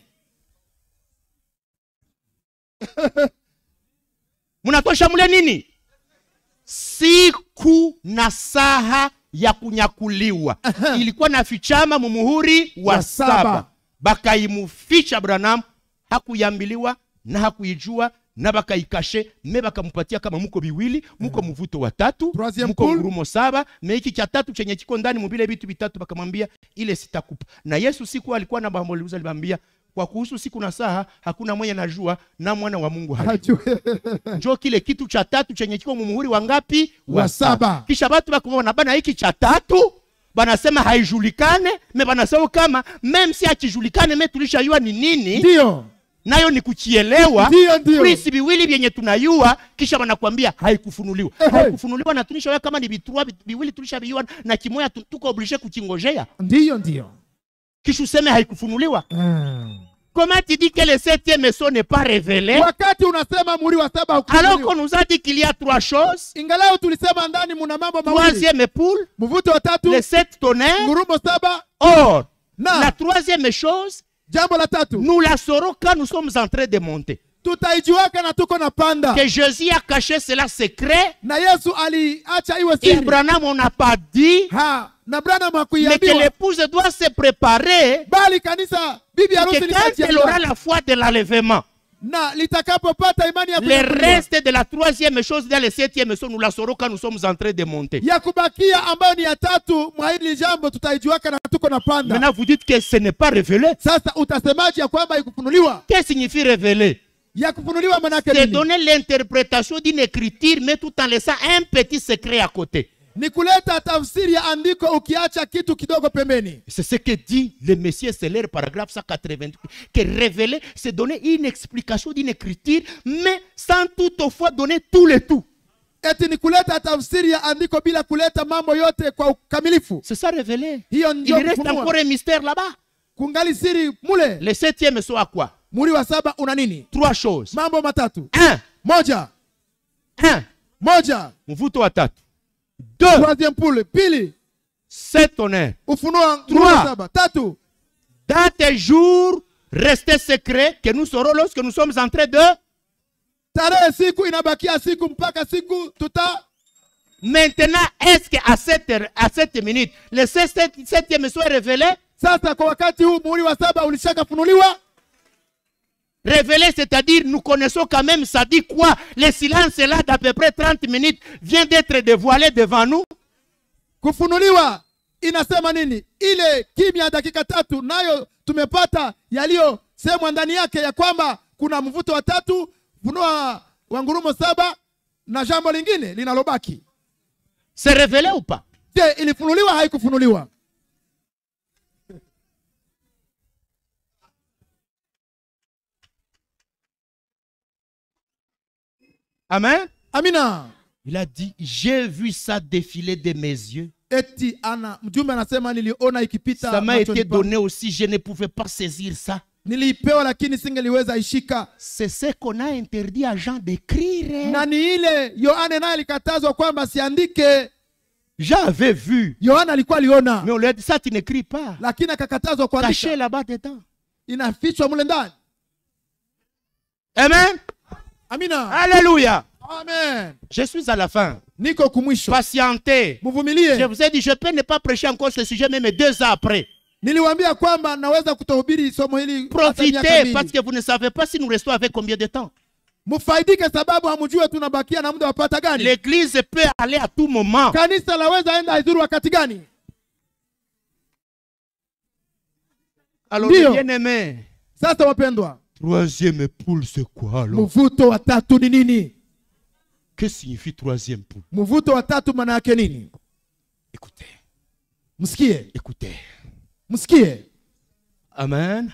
Mnatosha mule nini? Siku na saha ya kunyakuliwa ilikuwa na fichama mumuhuri wa Wa saba. saba, bakaimuficha Branham, hakuyambiliwa na hakuijua na bakaikashe me bakamupatia kama muko biwili muko mvuto wa tatu Troisième muko poule. ngurumo saba me hiki cha tatu chenye kiko ndani mubile vitu vitatu bakamwambia ile sitakupa na yesu siku alikuwa na bamoliuza alibambia kwa kuhusu siku na saa hakuna mwenye najua na mwana wa mungu hajui. Hajue. njo kile kitu cha tatu chenye kiko mumuhuri wa ngapi Wa saba. kisha batu bakumona bana hiki cha tatu banasema haijulikane me banasema kama meme si akijulikane me tulishayua ni nini ndiyo nayo ni kuchielewa Ndiyo, ndiyo. visi viwili vyenye tunayua kisha wanakwambia haikufunuliwa Ehe. haikufunuliwa na tulishaoya kama ni vitrua viwili tulishaviua na kimoya tu- tuko oblige kuchingojea ndiyo ndiyo kisha useme haikufunuliwa Mm. comment tu dis que le septième son n'est pas révélé wakati unasema muhuri wa saba alors haukufunuliwa. qu'on nous a dit qu'il y a trois choses ingalao tulisema ndani muna mambo mawili troisième poule mvuto wa tatu les sept tonnerres ngurumo saba or Na. la troisième chose jambo la tatu nous la saurons quand nous sommes en train de monter tutaijuaka na tuko na panda que Jésus a caché cela secret na yesu aliacha iwe et siri Branham on n'a pas dit ha na branham mais que hakuiambiwa l'épouse doit se préparer bali kanisa bibi harusi que quand elle aura litajiandaa la foi de l'enlèvement, na litakapopata imani ya le kunyakuliwa, reste de la troisième chose dans le septième son, nous la saurons quand nous sommes en train de monter. ya kubakia ambayo ni ya tatu mwa hili jambo tutaijuaka na tuko na panda Maintenant, vous dites que ce n'est pas révélé. sasa utasemaje ya kwamba ikufunuliwa Qu'est-ce que signifie révéler ya kufunuliwa manake C'est nini donner l'interprétation d'une écriture, mais tout en laissant un petit secret à côté. ni kuleta tafsiri ya andiko ukiacha kitu kidogo pembeni C'est ce que dit le Messie Seller, paragraphe 188, que révéler, c'est donner une explication d'une écriture, mais sans toutefois donner tout le tout. eti ni kuleta tafsiri ya andiko bila kuleta mambo yote kwa ukamilifu C'est ça révéler. hiyo Il ndio reste kufunua. encore un mystère là-bas. kungali siri mule Le septième soit quoi muri wa saba una nini Trois choses. mambo matatu Un, moja un, moja mvuto wa tatu. Deux, troisième poule pili sept honneurs. ufunuo wa Trois. saba tatu Dans tes jours, restez secrets que nous saurons lorsque nous sommes en train de. tarehe siku inabakia siku mpaka siku tuta Maintenant, est-ce qu'à cette, heure- à cette minute, le sept- septième soit révélé sasa kwa wakati huu muhuri wa saba ulishakafunuliwa Révélé, c'est-à-dire, nous connaissons quand même, ça dit quoi Le silence là d'à peu près 30 minutes vient d'être dévoilé devant nous. kufunuliwa inasema nini ile kimya ya dakika tatu nayo tumepata yaliyosemwa ndani yake ya kwamba kuna mvuto wa tatu funua wa ngurumo saba na jambo lingine linalobaki C'est révélé ou pas je ilifunuliwa haikufunuliwa Amen. amina Il a dit, j'ai vu ça défiler de mes yeux. eti ana mjumbe anasema niliona ikipita Ça m'a machoni été pangu. donné aussi, je ne pouvais pas saisir ça. niliipewa lakini singeliweza ishika C'est ce qu'on a interdit à Jean d'écrire. na ni ile yohane naye alikatazwa kwamba siandike Jean avait vu. yohana alikuwa aliona Mais on lui a dit, ça tu n'écris pas. lakini akakatazwa Caché kuandika là-bas dedans. inafichwa mule ndani Amen. amina Alléluia. amen Je suis à la fin. niko kumwisho Patientez. Je mvumilie vous ai dit, je peux ne pas prêcher encore ce sujet, même deux ans après. niliwaambia kwamba naweza kutohubiri somo hili hata miaka Profitez, mbili. parce que vous ne savez pas si nous restons avec combien de temps. mfaidike sababu hamjue tunabakia na muda wapata gani L'église peut aller à tout moment. kanisa laweza enda haidhuru wakati gani Alors, Ndio. bien aimé, sasa wapendwa troisième poule, c'est quoi alors mvuto wa tatu ni nini Que signifie troisième poule mvuto wa tatu maana yake nini Écoutez, msikie écoutez. msikie Amen.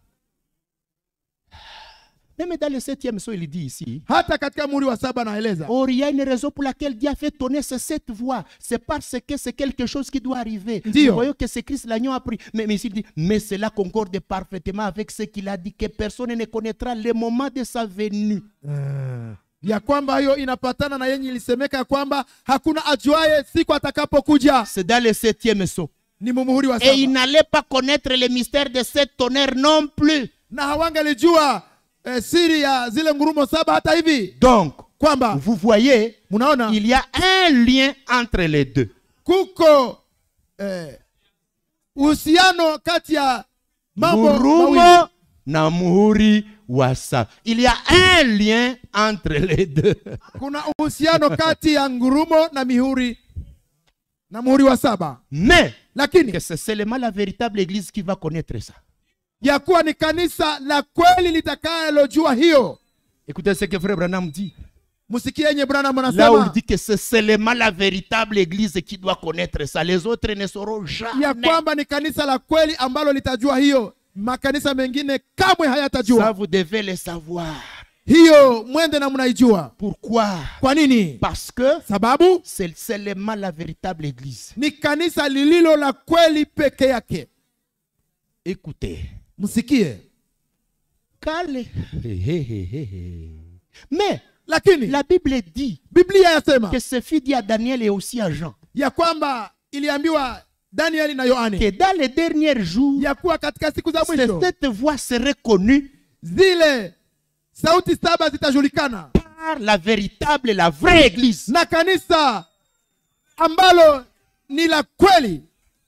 Même dans le septième son, il dit ici, hata katika muhuri wa saba naeleza Or, il y a une raison pour laquelle Dieu a fait tonner ces sept voix. C'est parce que c'est quelque chose qui doit arriver. Ndio. Nous voyons que c'est Christ l'agneau a pris. Mais, mais il dit, mais cela concorde parfaitement avec ce qu'il a dit, que personne ne connaîtra le moment de sa venue. ya kwamba hiyo inapatana na yenye ilisemeka ya kwamba hakuna ajuaye siku atakapokuja C'est dans le septième son. ni mumuhuri wa Et il saba n'allait pas connaître le mystère de sept tonnerres non plus. na hawangalijua eh, siri ya zile ngurumo saba hata hivi Donc, kwamba vous voyez, mnaona il y a un lien entre les deux. kuko eh, uhusiano kati ya mambo mawili Murumo na muhuri wa saba. Il y a un lien entre les deux. kuna uhusiano kati ya ngurumo na mihuri na muhuri wa saba Mais lakini que c'est seulement la véritable église qui va connaître ça. ya kuwa ni kanisa la kweli litakalojua hiyo Écoutez ce que frère Branham dit. msikie yenye branham Là où il anasema dit que c'est seulement la véritable église qui doit connaître ça. Les autres ne sauront ya jamais. kwamba ni kanisa la kweli ambalo litajua hiyo makanisa mengine kamwe Ça, hayatajua vous devez le savoir. hiyo mwende na mnaijua Pourquoi kwa nini Parce que sababu c'est seulement la véritable église. ni kanisa lililo la kweli peke yake Écoutez. msikie Quand les- Hé, hé, hé, hé, hé. Mais lakini la Bible dit biblia yasema que ce fut dit à Daniel et aussi à Jean ya kwamba iliambiwa danieli na yohane que dans les derniers jours, ya kuwa katika siku za mwisho cette voix serait connue zile sauti saba zitajulikana par la véritable, la vraie église. na kanisa ambalo ni la kweli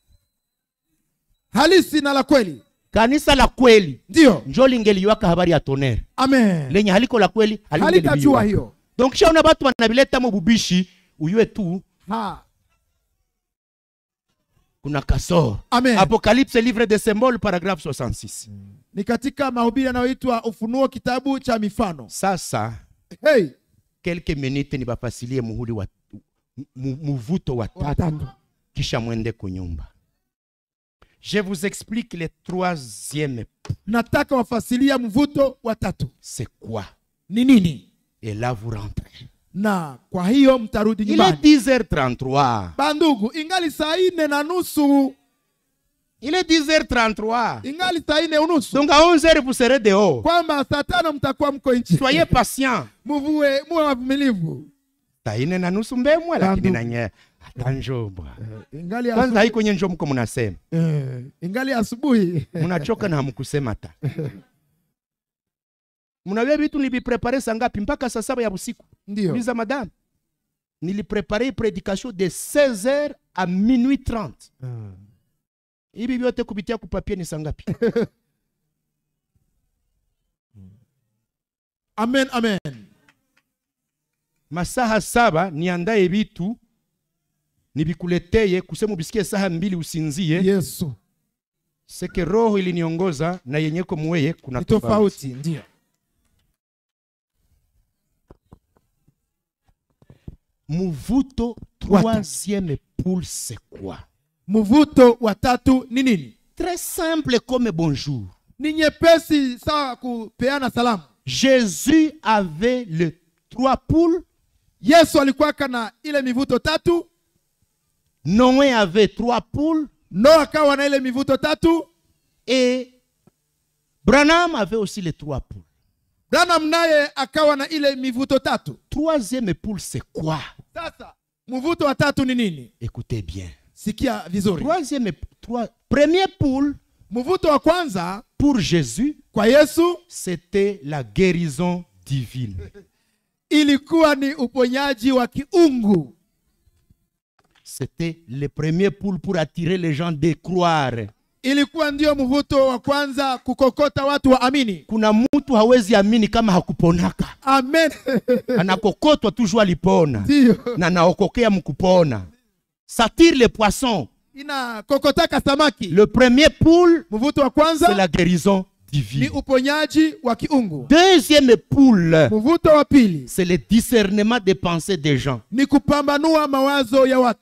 halisi na la kweli Kanisa la kweli ndiyo njo lingeliwaka habari ya tonere amen lenye haliko la kweli halitajua halingeliwaka. hiyo donc shaona batu wanavileta mu bubishi uyue tu ha. kuna kasoro amen apocalypse livre de symbole paragraphe 66 ni katika mahubiri yanayoitwa ufunuo kitabu cha mifano sasa hey, quelques minutes nibafasilie muhuri wa mu- muvuto wa tatu watatu kisha mwende kunyumba je vous explique le troisième nataka wafasilia mvuto wa tatu c'est quoi ni nini et là vous rentrez na kwa hiyo mtarudi il est nyumbani 10h33 bandugu ingali saa ine na nusu il est 10h33 ingali saa ine unusu donc à 11h vous serez dehors kwamba saa tano mtakuwa mko nchi soyez patient muvue muwe wavumilivu saa ine na nusu mbemwe lakini Bandu. nanye hata njobwa ingali kwanza asubuhi, haiko nye njo mko mnasema eh, ingali asubuhi mnachoka na hamkusema ta mnawia vitu niliviprepare saa ngapi mpaka saa saba ya usiku ndio uliza madame niliprepare predication de 16h à minuit 30 hivi vyote kupitia kupapie ni saa ngapi amen amen masaha saba niandaye vitu nivikuleteye kusema ubisikie saha mbili usinzie yesu seke roho iliniongoza na yenyeko muweye kuna ni tofauti tofauti ndio muvuto troisième poule c'est quoi mvuto wa tatu ni nini très simple comme bonjour ni nyepesi sawa kupeana salamu jésus avait le trois poules yesu alikuwaka na ile mivuto tatu noé avait trois poules noa akawa na ile mivuto tatu et branham avait aussi les trois poules branham naye akawa na ile mivuto tatu troisième poule c'est quoi sasa mvuto wa tatu ni nini écoutez bien sikia vizuri troisième trois, première poule mvuto wa kwanza pour jésus kwa yesu c'était la guérison divine ilikuwa ni uponyaji wa kiungu c'était le premier poule pour attirer les gens de croire ilikuwa ndio mvuto wa kwanza kukokota watu waamini kuna mtu hawezi amini kama hakuponaka amen anakokotwa toujours alipona ndio na naokokea mkupona satire le poisson inakokotaka samaki le premier poule mvuto wa c'est kwanza la guérison ni divine uponyaji wa kiungu deuxième poule mvuto wa pili c'est le discernement des pensées des gens ni kupambanua mawazo ya watu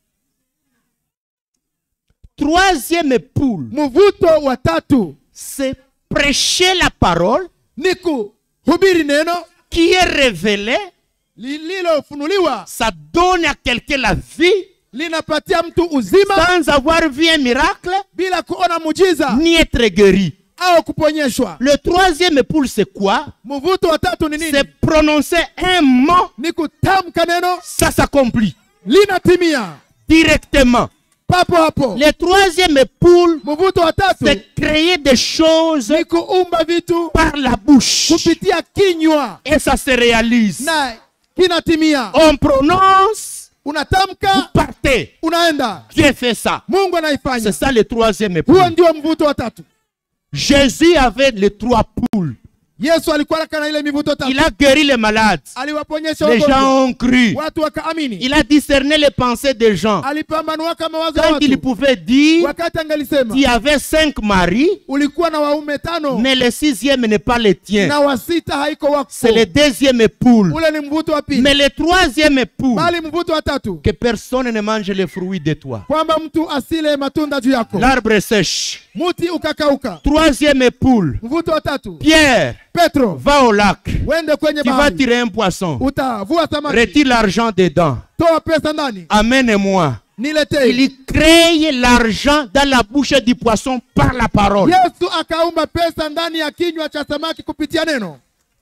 troisième poule mvuto wa tatu c'est prêcher la parole ni kuhubiri neno qui est révélée lililofunuliwa ça donne à quelqu'un la vie linapatia mtu uzima sans avoir vu un miracle bila kuona mujiza ni être guéri au kuponyeshwa le troisième poule c'est quoi mvuto wa tatu ni nini c'est prononcer un mot ni kutamka neno ça s'accomplit linatimia directement papo hapo le troisième poule mvuto wa tatu c'est créer des choses ni kuumba vitu par la bouche kupitia kinywa et ça se réalise na kinatimia on prononce vous unatamka partez unaenda Dieu fait ça mungu c'est anaifanya ça le troisième huo poule ndio mvuto wa tatu Jésus avait les trois poules yesu alikuwa na ile mivuto Il tatu a guéri les malades. aliwaponyesha Les wagonjwa gens ont cru. watu wakaamini Il a discerné les pensées des gens. alipambanuaka mawazo ya Quand il watu pouvait dire, wakati angalisema tu avais cinq maris, ulikuwa na waume tano mais le sixième n'est pas le tien. na wa sita haiko wako C'est le deuxième époule. ule ni mvuto wa pili Mais le troisième époule, bali mvuto wa tatu que personne ne mange les fruits de toi. kwamba mtu asile matunda juu yako L'arbre sèche. muti ukakauka Troisième époule, mvuto wa tatu Pierre, petro va au lac. wende kwenye Tu vas bahari tirer un poisson. utavua samaki Retire l'argent dedans. toa pesa ndani Amène-moi. niletee Il crée l'argent dans la bouche du poisson par la parole. yesu akaumba pesa ndani ya kinywa cha samaki kupitia neno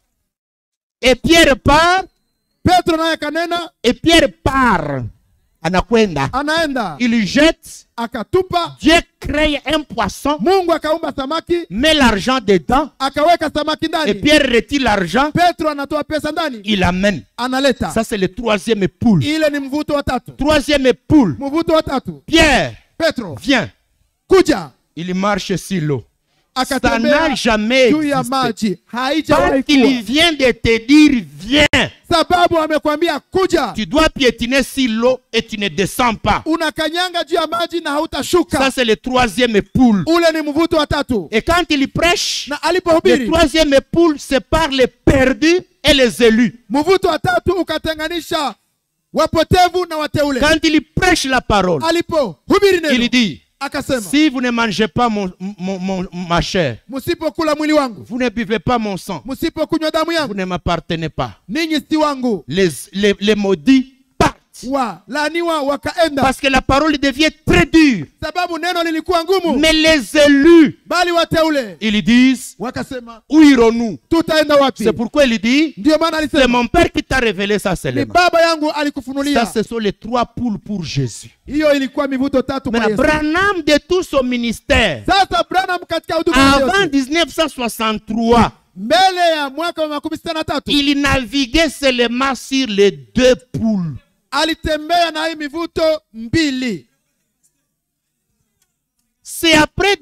Et Pierre part, petro naye akanena et Pierre part. Anakwenda. anaenda Il jette. akatupa Dieu crée un poisson, mungu akaumba samaki met l'argent dedans, akaweka samaki et ndani Pierre retire l'argent, petro anatoa pesa ndani il amène. analeta Ça, c'est le troisième poule. ile ni mvuto wa tatu Troisième poule. mvuto wa tatu Pierre, petro viens. kuja Il marche sur l'eau. Ça akatembea n'a jamais juu ya existé. maji Parce haijawahi qu'il kuwa vient de te dire, viens. sababu amekwambia kuja Tu dois piétiner sur l'eau et tu ne descends pas. unakanyanga juu ya maji na Ça, hautashuka c'est le troisième poule. ule ni mvuto wa tatu Et quand il prêche, na le alipohubiri troisième poule sépare les perdus et les élus. mvuto wa tatu ukatenganisha wapotevu na wateule Quand il prêche la parole, alipohubiri il neno dit, akasema si vous ne mangez pas mon, mon- mon- ma chair, msipokula mwili wangu vous ne buvez pas mon sang, msipokunywa damu vous yangu ne m'appartenez pas. ninyi si wangu Les, les, les maudits partent. walaaniwa wakaenda Parce que la parole devient très dure. sababu neno lilikuwa ngumu Mais les élus, bali wateule ils disent, wakasema où irons-nous tutaenda wapi C'est pourquoi il dit, ndiyo maana c'est alisema mon Père qui t'a révélé ça ni seulement. baba yangu Ça, alikufunulia ce sont les trois poules pour Jésus. hiyo ilikuwa mivuto tatu kwa Maintenant, Yesu. Branham de tout son ministère, sasa branham katika huduma ya avant Yesu, 1963, mbele ya mwaka wa makumi sita na tatu il naviguait seulement sur les deux poules. alitembea na hii mivuto mbili C'est après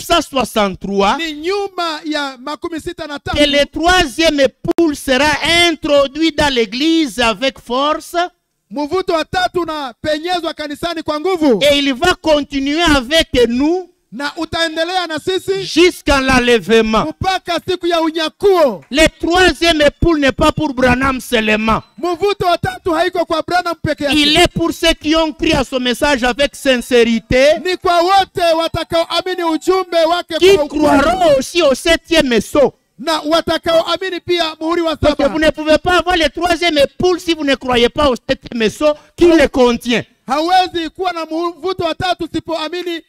1963 ni nyuma ya makumi sita na que tatu le troisième poule sera introduit dans l'église avec force mvuto wa tatu unapenyezwa kanisani kwa nguvu et il va continuer avec nous na utaendelea na sisi jusqu'à l'enlèvement. mpaka siku ya unyakuo Le troisième poule n'est pas pour Branham seulement. mvuto wa tatu haiko kwa branham peke Il yake est pour ceux qui ont cru à son message avec sincérité, ni kwa wote watakaoamini ujumbe wake qui kwa ukweli croiront aussi au septième saut. na watakaoamini pia muhuri wa Parce que saba vous ne pouvez pas avoir le troisième poule si vous ne croyez pas au septième saut qui le contient. hawezi kuwa na mvuto wa tatu usipoamini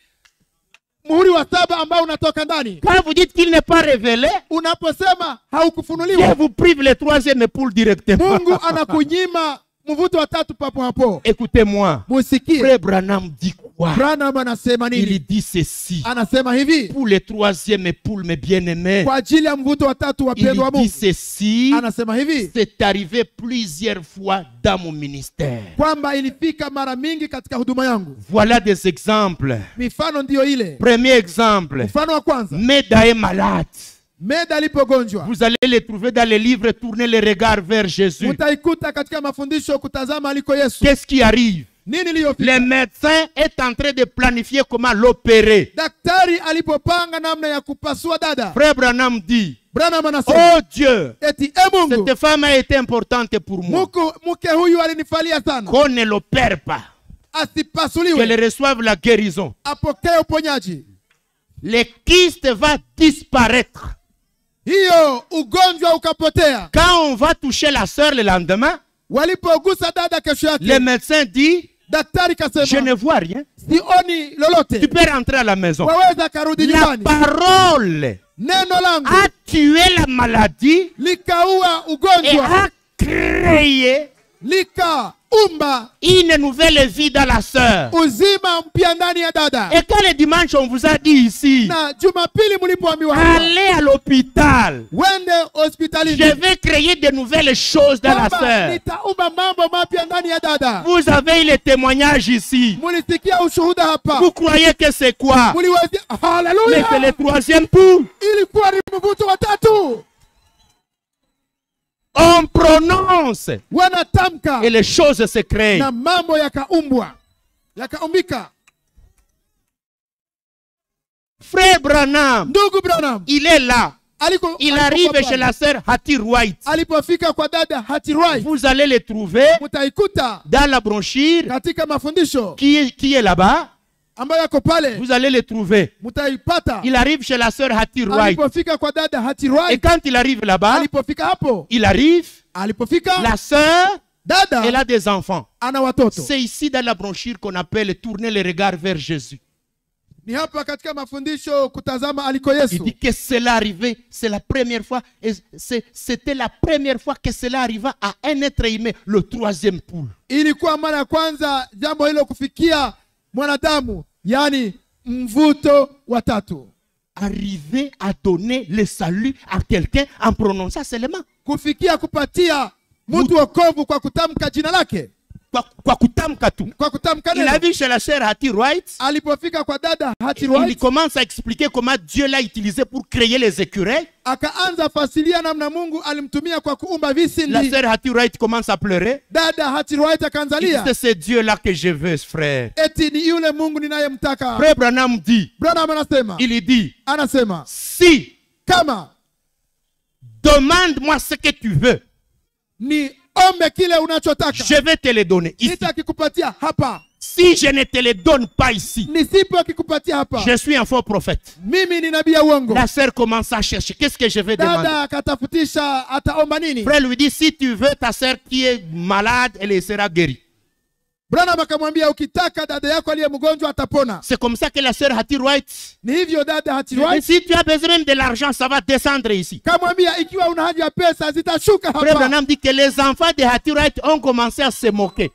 muhuri wa saba ambao unatoka ndani Quand vous dites qu'il n'est pas révélé, unaposema Dieu haukufunuliwa vous prive le troisième poule directement. mungu anakunyima mvuto wa tatu papo hapo Écoutez-moi. musikie Frère Branham dit quoi branham anasema Il nini dit ceci. anasema hivi Pour le troisième poule, mes bien-aimés, kwa ajili ya mvuto wa tatu il wapendwa wa dit mungu ceci. anasema hivi C'est arrivé plusieurs fois dans mon ministère. kwamba ilifika mara mingi katika huduma yangu Voilà des exemples. mifano ndiyo ile Premier exemple. mfano wa kwanza Meda est malade. meda alipogonjwa Vous allez le trouver dans les livres, tournez le regard vers Jésus. mutaikuta katika mafundisho kutazama aliko yesu Qu'est-ce qui arrive nini iliyofika Le médecin est en train de planifier comment l'opérer. daktari alipopanga namna ya kupasua dada Frère Branham dit, branham anasema oh Dieu, eti e mungu cette femme a été importante pour moi. muku mke huyu alinifalia sana Qu'on ne l'opère pas, qu'elle asipasuliwe reçoive la guérison. apokee uponyaji Le kyste va disparaître. hiyo ugonjwa ukapotea Quand on va toucher la sœur le lendemain, walipogusa dada kesho le yake médecin dit, daktari je kasema ne vois rien. sioni Tu lolote peux rentrer à la maison. waweza karudi La nyumbani parole neno langu a tué la maladie likaua et ugonjwa a créé likaumba une nouvelle vie dans la sœur. uzima mpya ndani ya dada Et quand le dimanche, on vous a dit ici, na jumapili mlipoambiwa hapa allez à l'hôpital. wende Je hospitalini vais créer de nouvelles choses dans la kwamba sœur. nitaumba mambo mapya ndani ya dada Vous avez eu le témoignage ici. mulisikia ushuhuda hapa Vous croyez que c'est quoi muliwazia Mais c'est haleluya le troisième pour. ilikuwa ni mvuto wa tatu On prononce wanatamka et les choses se créent. na mambo yakaumbwa yakaumbika Frère Branham, ndugu branham il est là. aliko Il alipokuwa arrive pale, chez la sœur Hattie White. alipofika kwa dada hatirai Vous allez le trouver mtaikuta dans la brochure katika mafundisho qui est, qui est là-bas. ambayo yako pale Vous allez le trouver. mtaipata Il arrive chez la sœur Hattie White. alipofika kwa dada Et hatirai quand il arrive là-bas, alipofika hapo il arrive, alipofika la sœur, dada elle a des enfants. ana watoto C'est ici dans la brochure qu'on appelle tourner le regard vers Jésus. ni hapa katika mafundisho kutazama aliko Il yesu dit que cela arrivait, c'est la première fois, et c'est- c'était la première fois que cela arriva à un être humain, le troisième poule. ilikuwa mara ya kwanza jambo hilo kufikia mwanadamu yaani mvuto wa tatu Arriver à donner le salut à quelqu'un en prononçant seulement. kufikia kupatia mtu wokovu kwa kutamka jina lake Kwa, kwa kutamka tu. kwa kutamka Il a neno vu chez la sœur Hattie Wright, alipofika kwa dada il hatirai commence à expliquer comment Dieu l'a utilisé pour créer les écureuils. akaanza fasilia namna mungu alimtumia kwa kuumba La visindi sœur Hattie Wright commence à pleurer. dada hatirai Il dit, akaanzalia c'est ce Dieu-là que je veux, frère. eti ni yule mungu ninayemtaka Frère Branham dit, branham anasema il dit, anasema si, kama demande-moi ce que tu veux, ni ombe kile unachotaka je vais te le donner ici. nitakikupatia hapa Si je ne te le donne pas ici, nisipokikupatia hapa je suis un faux prophète. mimi ni nabii ya uongo La sœur commence à chercher. Qu'est-ce que je vais demander dada akatafutisha ataomba nini Frère lui dit, si tu veux ta sœur qui est malade, elle sera guérie. branham akamwambia ukitaka dada yako aliye mgonjwa atapona C'est comme ça que la sœur Hattie Wright, ni hivyo dada Et hatirai si tu as besoin même de l'argent, ça va descendre ici. kamwambia ikiwa una haja ya pesa zitashuka Frère hapa Branham dit que les enfants de Hattie Wright ont commencé à se moquer.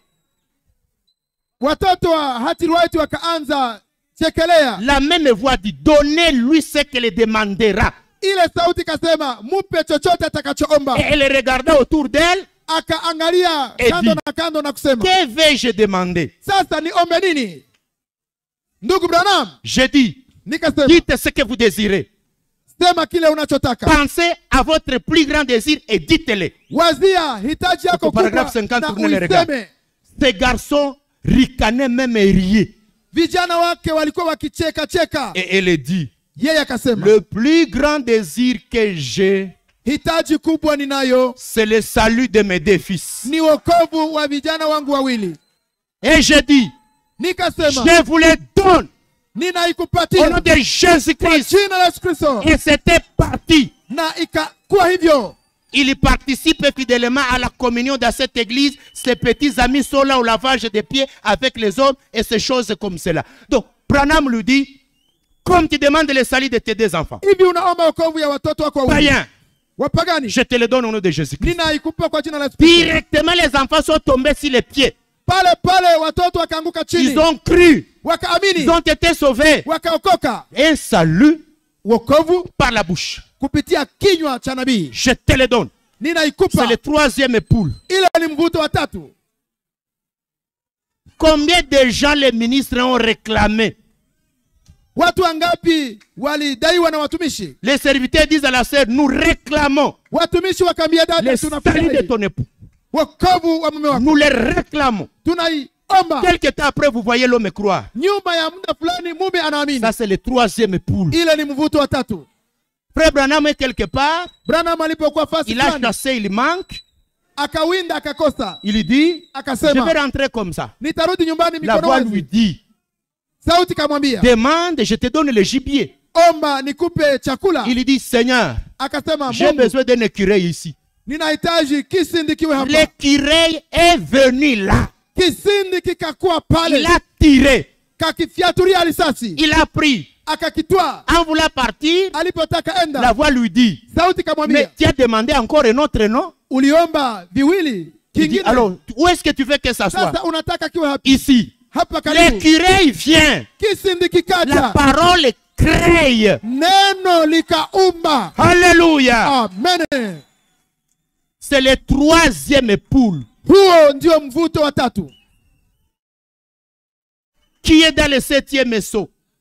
watoto wa hatirai wakaanza chekelea La même voix dit, donnez-lui ce qu'elle demandera. ile sauti ikasema mupe chochote atakachoomba Et elle regarda autour d'elle, akaangalia Edi. kando na kando na kusema que vais-je demander sasa niombe nini ndugu branham Je dis, nikasema dites ce que vous désirez. sema kile unachotaka Pensez à votre plus grand désir et dites-le. wazia hitaji yako Kwa paragraphe kubwa 50 na tournez le regard. uiseme Ces garçons ricanaient même et riaient. vijana wake walikuwa wakicheka cheka Et elle dit, yeye akasema le plus grand désir que j'ai, hitaji kubwa ninayo c'est le salut de mes deux fils. ni wokovu wa vijana wangu wawili Et je dis, nikasema je vous les donne au nom ninaikupatia de kwa Jésus-Christ. jina la yesu kristo Et c'était parti. na ikakuwa hivyo Il participe fidèlement à la communion dans cette église. Ses petits amis sont là au lavage des pieds avec les hommes et ces choses comme cela. Donc, Branham lui dit, comme tu demandes le salut de tes deux enfants, hivi unaomba wokovu ya watoto wako wawili païen, wapagani je te le donne au nom de Jésus-Christ. ninaikupa kwa jina la yesu kristo Directement, les enfants sont tombés sur les pieds. pale pale watoto wakaanguka Ils chini ont cru. Ils wakaamini ont été sauvés. wakaokoka Un salut wokovu par la bouche. kupitia kinywa cha nabii Je te le donne. C'est ninaikupa le troisième poule. ile ni mvuto wa tatu Combien de gens les ministres ont réclamé watu wangapi walidaiwa na watumishi Les serviteurs disent à la sœur, nous réclamons watumishi wakaambia dada le salut de tunafurahi ton époux. wokovu wa mume wako Nous les réclamons. tunaiomba Quelque temps après, vous voyez l'homme croire. nyuma ya muda fulani mume anaamini Ça, c'est le troisième poule. ile ni mvuto wa tatu Frère Branham est quelque part. branham alipokuwa fasi Il a fulani chassé, il manque. akawinda akakosa Il dit, je akasema vais rentrer comme ça. nitarudi nyumbani La mikono voix lui wazi dit, sauti kamwambia demande, je te donne le gibier. omba nikupe chakula Il dit, Seigneur, akasema j'ai Mungu, besoin d'un écureuil ici. ninahitaji kisindi kiwe hapa L'écureuil est venu là. kisindi kikakuwa Il pale a tiré. kakifyaturia risasi Il a pris. akakitwaa En voulant partir, alipotaka la enda voix lui dit, sauti mais kamwambia tu as demandé encore un autre nom uliomba viwili Il dit, kingine alors, où est-ce que tu veux que ça soit sasa unataka kiwe hapa Ici. hapa karibu L'écureuil vient. kisindi La kikaja parole crée. neno likaumba Alléluia. amen C'est le troisième poule huo ndio mvuto wa tatu qui est dans le septième saut.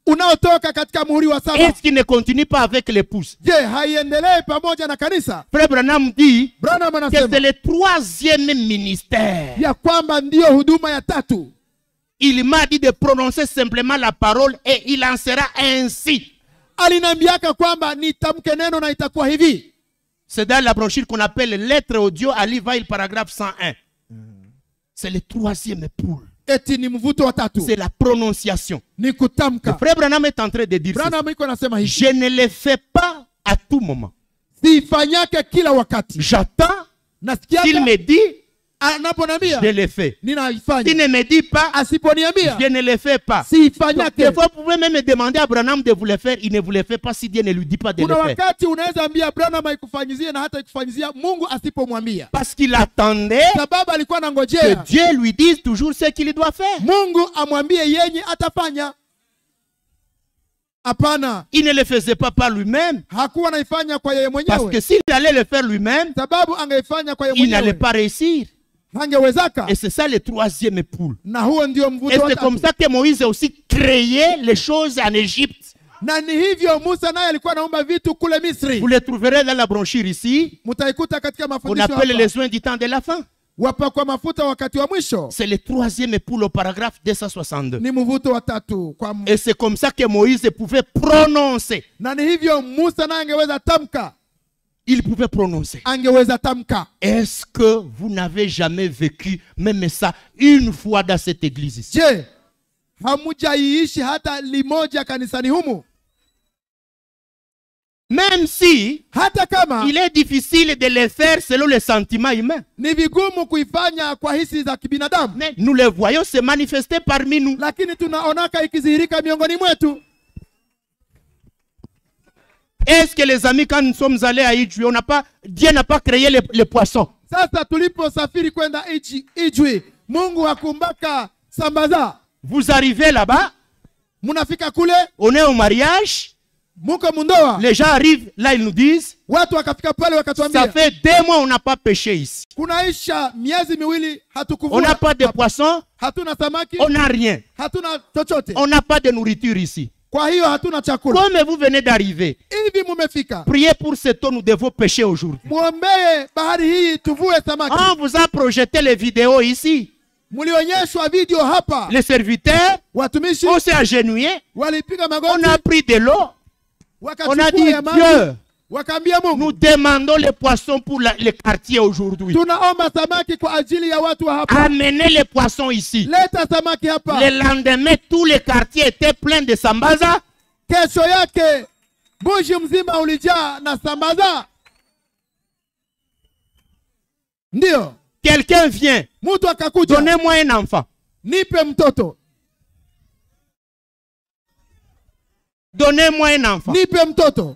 unaotoka katika muhuri wa saba est-ce qu'il ne continue pas avec l'épouse je haiendelee pamoja na kanisa Frère Branham dit branham que anasema c'est le troisième ministère. ya kwamba ndiyo huduma ya tatu Il m'a dit de prononcer simplement la parole et il en sera ainsi. aliniambiaka kwamba nitamke neno na itakuwa hivi C'est dans la brochure qu'on appelle lettre audio à l'Ivail, paragraphe 101. C'est le troisième poule. eti ni mvuto wa tatu C'est la prononciation. ni Le kutamka frère Branham est en train de dire ceci. branham iko nasema hivi Je ne le fais pas à tout moment. siifanyake kila wakati J'attends qu'il nasikiaka me dit, anaponambia je le fais. S'il ninaifanya ne me dit pas, asiponiambia je ne le fais pas. Donc, siifanyake des fois, vous pouvez même demander à Branham de vous le faire. Il ne vous le fait pas si Dieu ne lui dit pas de le kuna faire. wakati unaweza ambia branham aikufanyizie na hata ikufanyizia mungu asipomwambia Parce qu'il attendait sababu alikuwa que anangojea Dieu lui dise toujours ce qu'il doit faire. mungu amwambie yenye atafanya hapana Il ne le faisait pas par lui-même. hakuwa anaifanya kwa yeye Parce mwenyewe que s'il allait le faire lui-même, sababu angeifanya kwa yeye il n'allait mwenyewe pas réussir. hangewezaka Et c'est ça le troisième poule. na huo ndio Et mvuto wa c'est comme tatu ça que Moïse a aussi créé les choses en Égypte. na ni hivyo musa naye alikuwa anaomba vitu kule misri Vous les trouverez dans la brochure ici. mtaikuta katika On mafundisho appelle hapa. les soins du temps de la fin. wapakwa mafuta wakati wa mwisho C'est le troisième poule au paragraphe 262. ni mvuto wa tatu kwa m- Et c'est comme ça que Moïse pouvait prononcer. na ni hivyo musa naye angeweza tamka Il pouvait prononcer. angeweza tamka Est-ce que vous n'avez jamais vécu même ça une fois dans cette église ici je hamujaiishi hata limoja kanisani humu Même si hata kama il est difficile de le faire selon les sentiments humains. ni vigumu kuifanya kwa hisi za kibinadamu Mais nous le voyons se manifester parmi nous. lakini tunaonaka ikidhihirika miongoni mwetu Est-ce que les amis, quand nous sommes allés à Idjou, on n'a pas, Dieu n'a pas créé les, les poissons. sasa tuliposafiri kwenda Iji- ijwi mungu hakumbaka sambaza Vous arrivez là-bas, munafika kule on est au mariage, muko mundoa les gens arrivent, là ils nous disent, watu wakafika pale ça wakatuambia fait deux mois on n'a pas pêché ici. kunaisha miezi miwili On n'a hatukuvua pas de poissons, hatuna samaki on n'a rien. hatuna chochote On n'a pas de nourriture ici. kwa hiyo hatuna chakula Comme vous venez d'arriver, hivi mumefika priez pour ce temps, nous devons pêcher aujourd'hui. mwombee bahari hii tuvue samaki On vous a projeté les vidéos ici. mlionyeshwa video hapa Les serviteurs, watumishi on s'est agenouillé, walipiga on magoti a pris de l'eau, on a wakachukua dit ya maji Dieu, wakaambia mungu nous demandons les poissons pour la- les quartiers aujourd'hui. tunaomba samaki kwa ajili ya watu wa hapa Amenez les poissons ici. leta samaki hapa Le lendemain, tous les quartiers étaient pleins de sambaza. kesho yake mbuji mzima ulijaa na sambaza ndiyo Quelqu'un vient, mtu akakuja donnez-moi un enfant. nipe mtoto Donnez-moi un enfant. nipe mtoto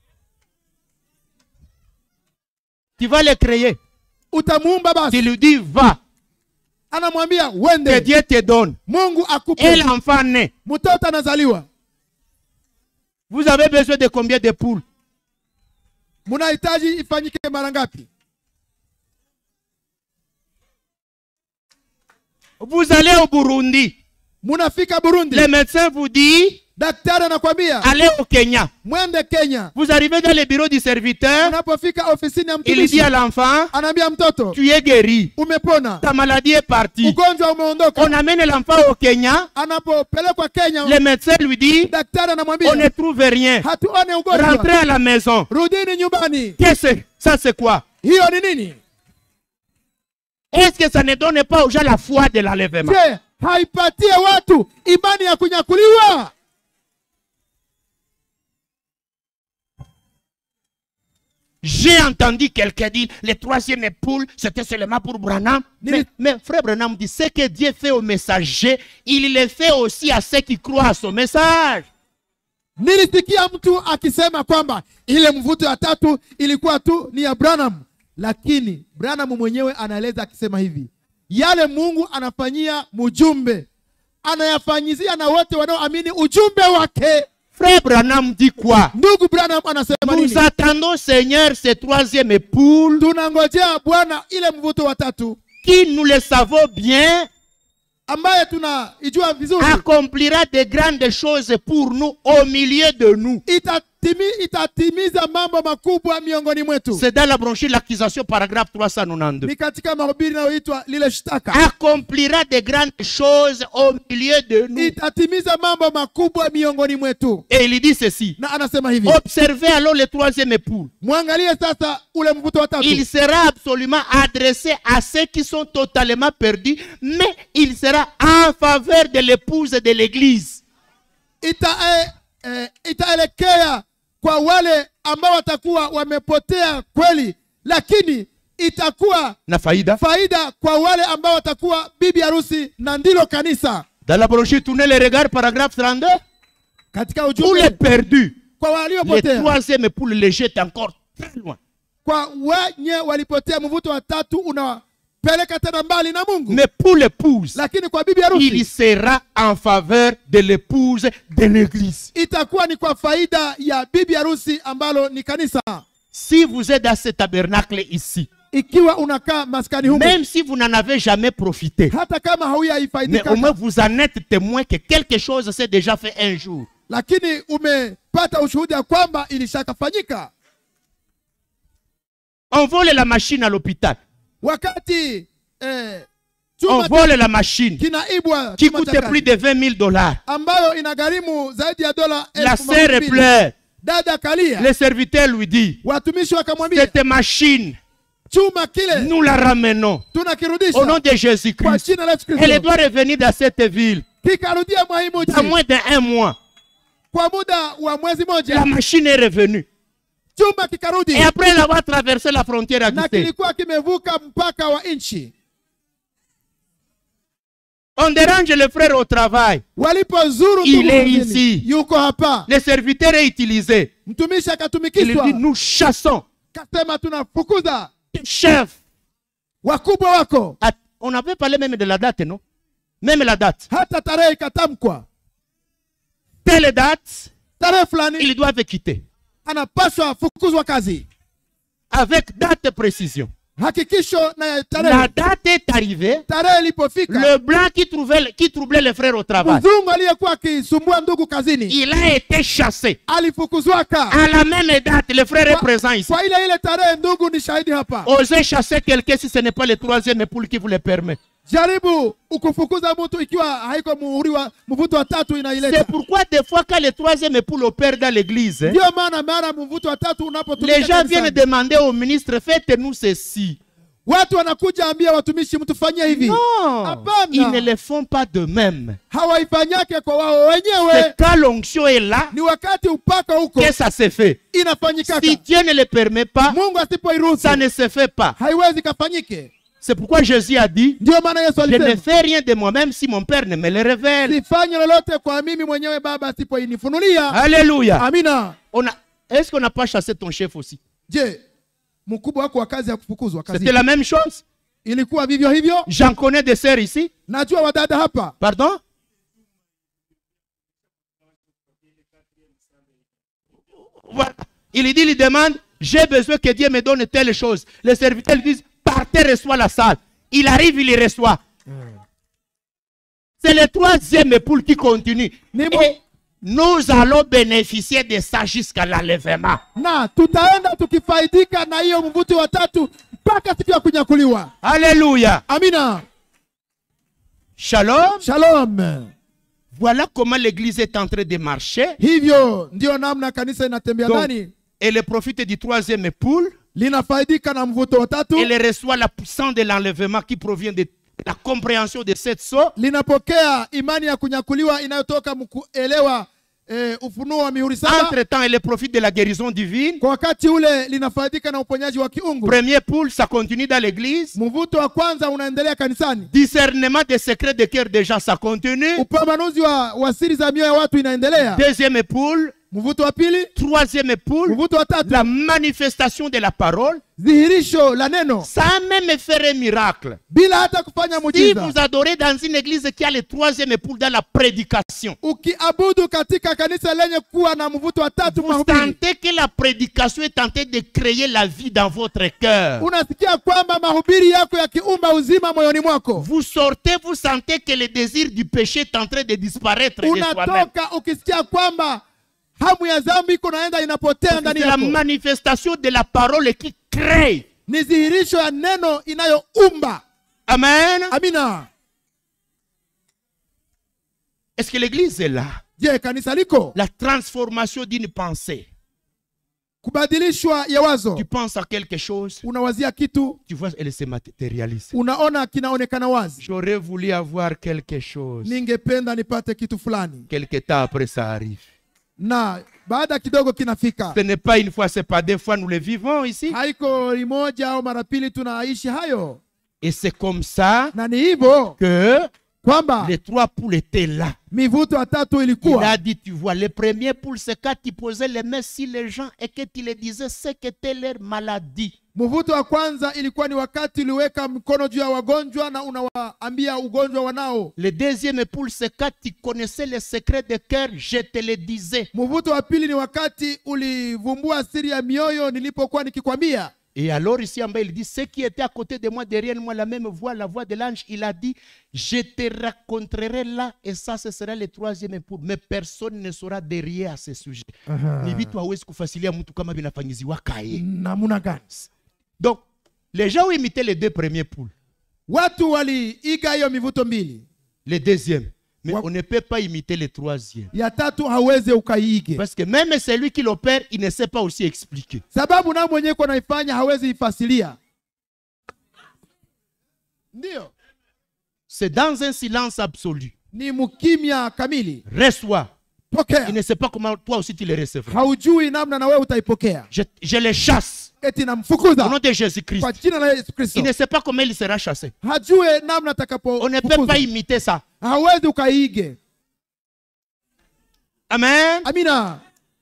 Tu vas le créer. utamuumba Tu basi lui dis, va, anamwambia que wende Dieu te donne. mungu Et akupe l'enfant naît. mtoto anazaliwa Vous avez besoin de combien de poules mnahitaji ifanyike mara ngapi Vous allez au Burundi. munafika burundi Le médecin vous dit, daktari anakwambia allez au Kenya. mwende kenya Vous arrivez dans le bureau du serviteur. unapofika ofisini ya Il dit mtumishi à l'enfant, anaambia mtoto tu es guéri. umepona Ta maladie est partie. ugonjwa umeondoka On amène l'enfant au Kenya. anapopelekwa kenya Le médecin lui dit, daktari on anamwambia ne trouve rien. hatuone ugonjwa Rentrez à la maison. rudini nyumbani Qu'est-ce que ça c'est quoi hiyo ni nini Est-ce que ça ne donne pas aux gens la foi de l'enlèvement je haipatie watu imani ya kunyakuliwa J'ai entendu quelqu'un dire le troisième époule, c'était seulement pour Branham. Mais, Nili- mais frère Branham dit ce que Dieu fait aux messagers, il le fait aussi à ceux qui croient à son message. nilisikia mtu akisema kwamba ile mvuto ya tatu ilikuwa tu ni ya branham lakini branham mwenyewe anaeleza akisema hivi yale mungu anafanyia mjumbe anayafanyizia na wote wanaoamini ujumbe wake Frère Branham dit quoi ndugu branham anasema Nous nini attendons, Seigneur, ce troisième époule tunangojea bwana ile mvuto wa tatu qui, nous le savons bien, ambaye tunaijua vizuri accomplira de grandes choses pour nous au milieu de nous. itatimi, itatimiza mambo makubwa miongoni mwetu C'est dans la brochure l'accusation paragraphe 392. ni katika mahubiri inayoitwa lile shtaka Accomplira de grandes choses au milieu de nous. itatimiza mambo makubwa miongoni mwetu Et il dit ceci. na anasema hivi Observez alors le troisième époux. mwangalie sasa ule mvuto wa tatu Il sera absolument adressé à ceux qui sont totalement perdus, mais il sera en faveur de l'épouse de l'église. ita, eh, eh, itaelekea kwa wale ambao watakuwa wamepotea kweli lakini itakuwa Na faïda. faida kwa wale ambao watakuwa bibi harusi na ndilo kanisa Dans la brochure, tournez les regards, paragraphe 32. katika Pour les ujumbe perdus, kwa le waliopotea troisième époux le jette encore très loin. kwa wenye walipotea mvuto wa tatu unawapeleka tena mbali na mungu Mais pour l'épouse, lakini kwa bibi il harusi sera en faveur de l'épouse de l'église. itakuwa ni kwa faida ya bibi harusi ambalo ni kanisa Si vous êtes dans ce tabernacle ici, ikiwa unakaa maskani humu même si vous n'en avez jamais profité, hata kama mais hauyaifaidika au moins vous en êtes témoin que quelque chose s'est déjà fait un jour. lakini umepata ushuhuda ya kwamba ilishakafanyika On vole la machine à l'hôpital. wakati eh, On chuma vole la machine kinaibwa qui chuma coûte cha kazi, plus de 20 000 dollars. ambayo inagharimu zaidi ya dola La elfu sœur mbili. pleure. dada kalia Le serviteur lui dit, watumishi wakamwambia cette machine, chuma kile nous la ramenons au nom tunakirudisha de kwa Jésus-Christ. jina la Yesu Elle Kristo doit revenir dans cette ville kikarudia mwahimu dans moins d'un mois. kwa muda wa mwezi La moja machine est revenue. chuma kikarudi Et après l'avoir traversé la frontière à na Guité, kilikuwa kimevuka mpaka wa nchi on dérange le frère au travail. walipozuru Il ndugu est kazini, ici. yuko hapa Le serviteur est utilisé. mtumishi Il akatumikishwa dit, nous chassons. kasema tunafukuza Chef. wakubwa wako Ah, On avait parlé même de la date, non Même la date. hata tarehe ikatamkwa Telle date, tarehe fulani ils doivent quitter. anapaswa fukuzwa kazi Avec date précision. hakikisho na ya La tarehe date est arrivée. tarehe ilipofika Le blanc qui, trouvait, qui troublait les frères au travail, mzungu aliyekuwa akisumbua ndugu kazini il a été chassé. alifukuzwaka À la même date, le frère est Kwa- présent ici. kwa ile ile tarehe ndugu ni shahidi hapa Osez chasser quelqu'un si ce n'est pas le troisième époux qui vous le permet. jaribu ukufukuza mtu ikiwa haiko muhuri wa mvuto wa tatu C'est inaileta pourquoi des fois quand le troisième époux opère dans l'église, hein, ndio maana mara mvuto wa tatu les unapotumika gens viennent kanisani, demander au ministre, faites-nous ceci. watu wanakuja ambia watumishi mtufanyie hivi Non, Hapana. ils ne le font pas de même. hawaifanyake kwa wao wenyewe C'est quand l'onction est là ni wakati upaka huko que ça se fait. inafanyikaka Si Dieu ne le permet pas, mungu asipoiruhusu ça ne se fait pas. haiwezi kafanyike C'est pourquoi Jésus a dit, ndio maana yesu je ne alisema fais rien de moi-même si mon Père ne me le révèle. sifanye lolote kwa mimi mwenyewe baba asipoinifunulia Alléluia. amina On a- Est-ce qu'on n'a pas chassé ton chef aussi je mkubwa wako wa kazi ya kufukuzwa kazi C'était la même chose. ilikuwa vivyo hivyo J'en connais des sœurs ici. najua wadada hapa Pardon Voilà. Il dit, il demande, j'ai besoin que Dieu me donne telle chose. Les serviteurs lui disent, partez, reçois la salle. Il arrive, il les reçoit. C'est le troisième époux qui continue. Ni mo- Et nous allons bénéficier de ça jusqu'à l'enlèvement. na tutaenda tukifaidika na hiyo mvuti wa tatu mpaka siku ya kunyakuliwa Alléluia. amina Shalom. shalom Voilà comment l'église est en train de marcher. hivyo ndio namna kanisa inatembea Donc, ndani elle profite du troisième époux. linafaidika na mvuto wa tatu Elle reçoit la puissance de l'enlèvement qui provient de la compréhension de cette sceau. linapokea imani ya kunyakuliwa inayotoka mkuelewa eh, ufunuo wa mihuri saba Entre-temps, elle profite de la guérison divine. kwa wakati ule linafaidika na uponyaji wa kiungu Premier poule, ça continue dans l'église. mvuto wa kwanza unaendelea kanisani Discernement des secrets de cœur des gens, ça continue. upambanuzi wa, wa siri za mioyo ya watu inaendelea Deuxième poule, mvuto wa pili troisième poule, mvuto wa tatu la manifestation de la parole, dhihirisho la neno sans même faire un miracle. bila hata kufanya Si muujiza vous adorez dans une église qui a le troisième poule dans la prédication, ukiabudu katika kanisa lenye kuwa na mvuto wa tatu vous mahubiri sentez que la prédication est tentée de créer la vie dans votre cœur. unasikia kwamba mahubiri yako yakiumba uzima moyoni mwako Vous sortez, vous sentez que le désir du péché est en train de disparaître de soi-même. unatoka ukisikia kwamba hamu ya dhambi iko naenda inapotea ndani C'est la yako manifestation de la parole qui crée. ni dhihirisho ya neno inayoumba Amen. amina Est-ce que l'église est là? je kanisa liko La transformation d'une pensée. kubadilishwa ya wazo Tu penses à quelque chose, unawazia kitu tu vois, elle se matérialise. unaona kinaonekana wazi J'aurais voulu avoir quelque chose. ningependa nipate kitu fulani Quelque temps après, ça arrive. na baada kidogo kinafika Ce n'est pas une fois, c'est pas deux fois, nous le vivons ici. haiko limoja au mara pili tunaishi hayo Et c'est comme ça na ni hivyo que kwamba les trois poules étaient là. mivuto ya tatu Il a ilikuwa dit, tu vois, les premiers poules, c'est quand tu posais les mains sur les gens et que tu les disais ce qu'était leur maladie. mvuto wa kwanza ilikuwa ni wakati uliweka mkono juu ya wagonjwa na unawaambia ugonjwa wanao Le deuxième poule, c'est quand tu connaissais les secrets de cœur, je te le disais. mvuto wa pili ni wakati ulivumbua siri ya mioyo nilipokuwa nikikwambia Et alors ici en bas, il dit, ceux qui étaient à côté de moi, derrière moi, la même voix, la voix de l'ange, il a dit, je te raconterai là, et ça, ce sera le troisième poule. Mais personne ne sera derrière à ce sujet. Ni vitu hawezi kufasilia mtu kama vinafanyiziwa kaye. namuna gani Donc, les gens ont imité les deux premiers poules. watu waliiga hiyo mivuto mbili Le deuxième. Mais Wa- on ne peut pas imiter le troisième. ya tatu hauwezi ukaiige Parce que même celui qui l'opère, il ne sait pas aussi expliquer. sababu nao mwenyewe ko naifanya hawezi ifasilia ndiyo C'est dans un silence absolu. ni mkimya kamili Reçois. pokea Il ne sait pas comment toi aussi tu les recevras. haujui namna na wewe utaipokea Je, je les chasse. eti Au nom namfukuza de Jésus-Christ. kwa jina la yesu kristo Il ne sait pas comment il sera chassé. hajue namna On ne peut pas atakapofukuza imiter ça. hawezi ukaiige Amen. amina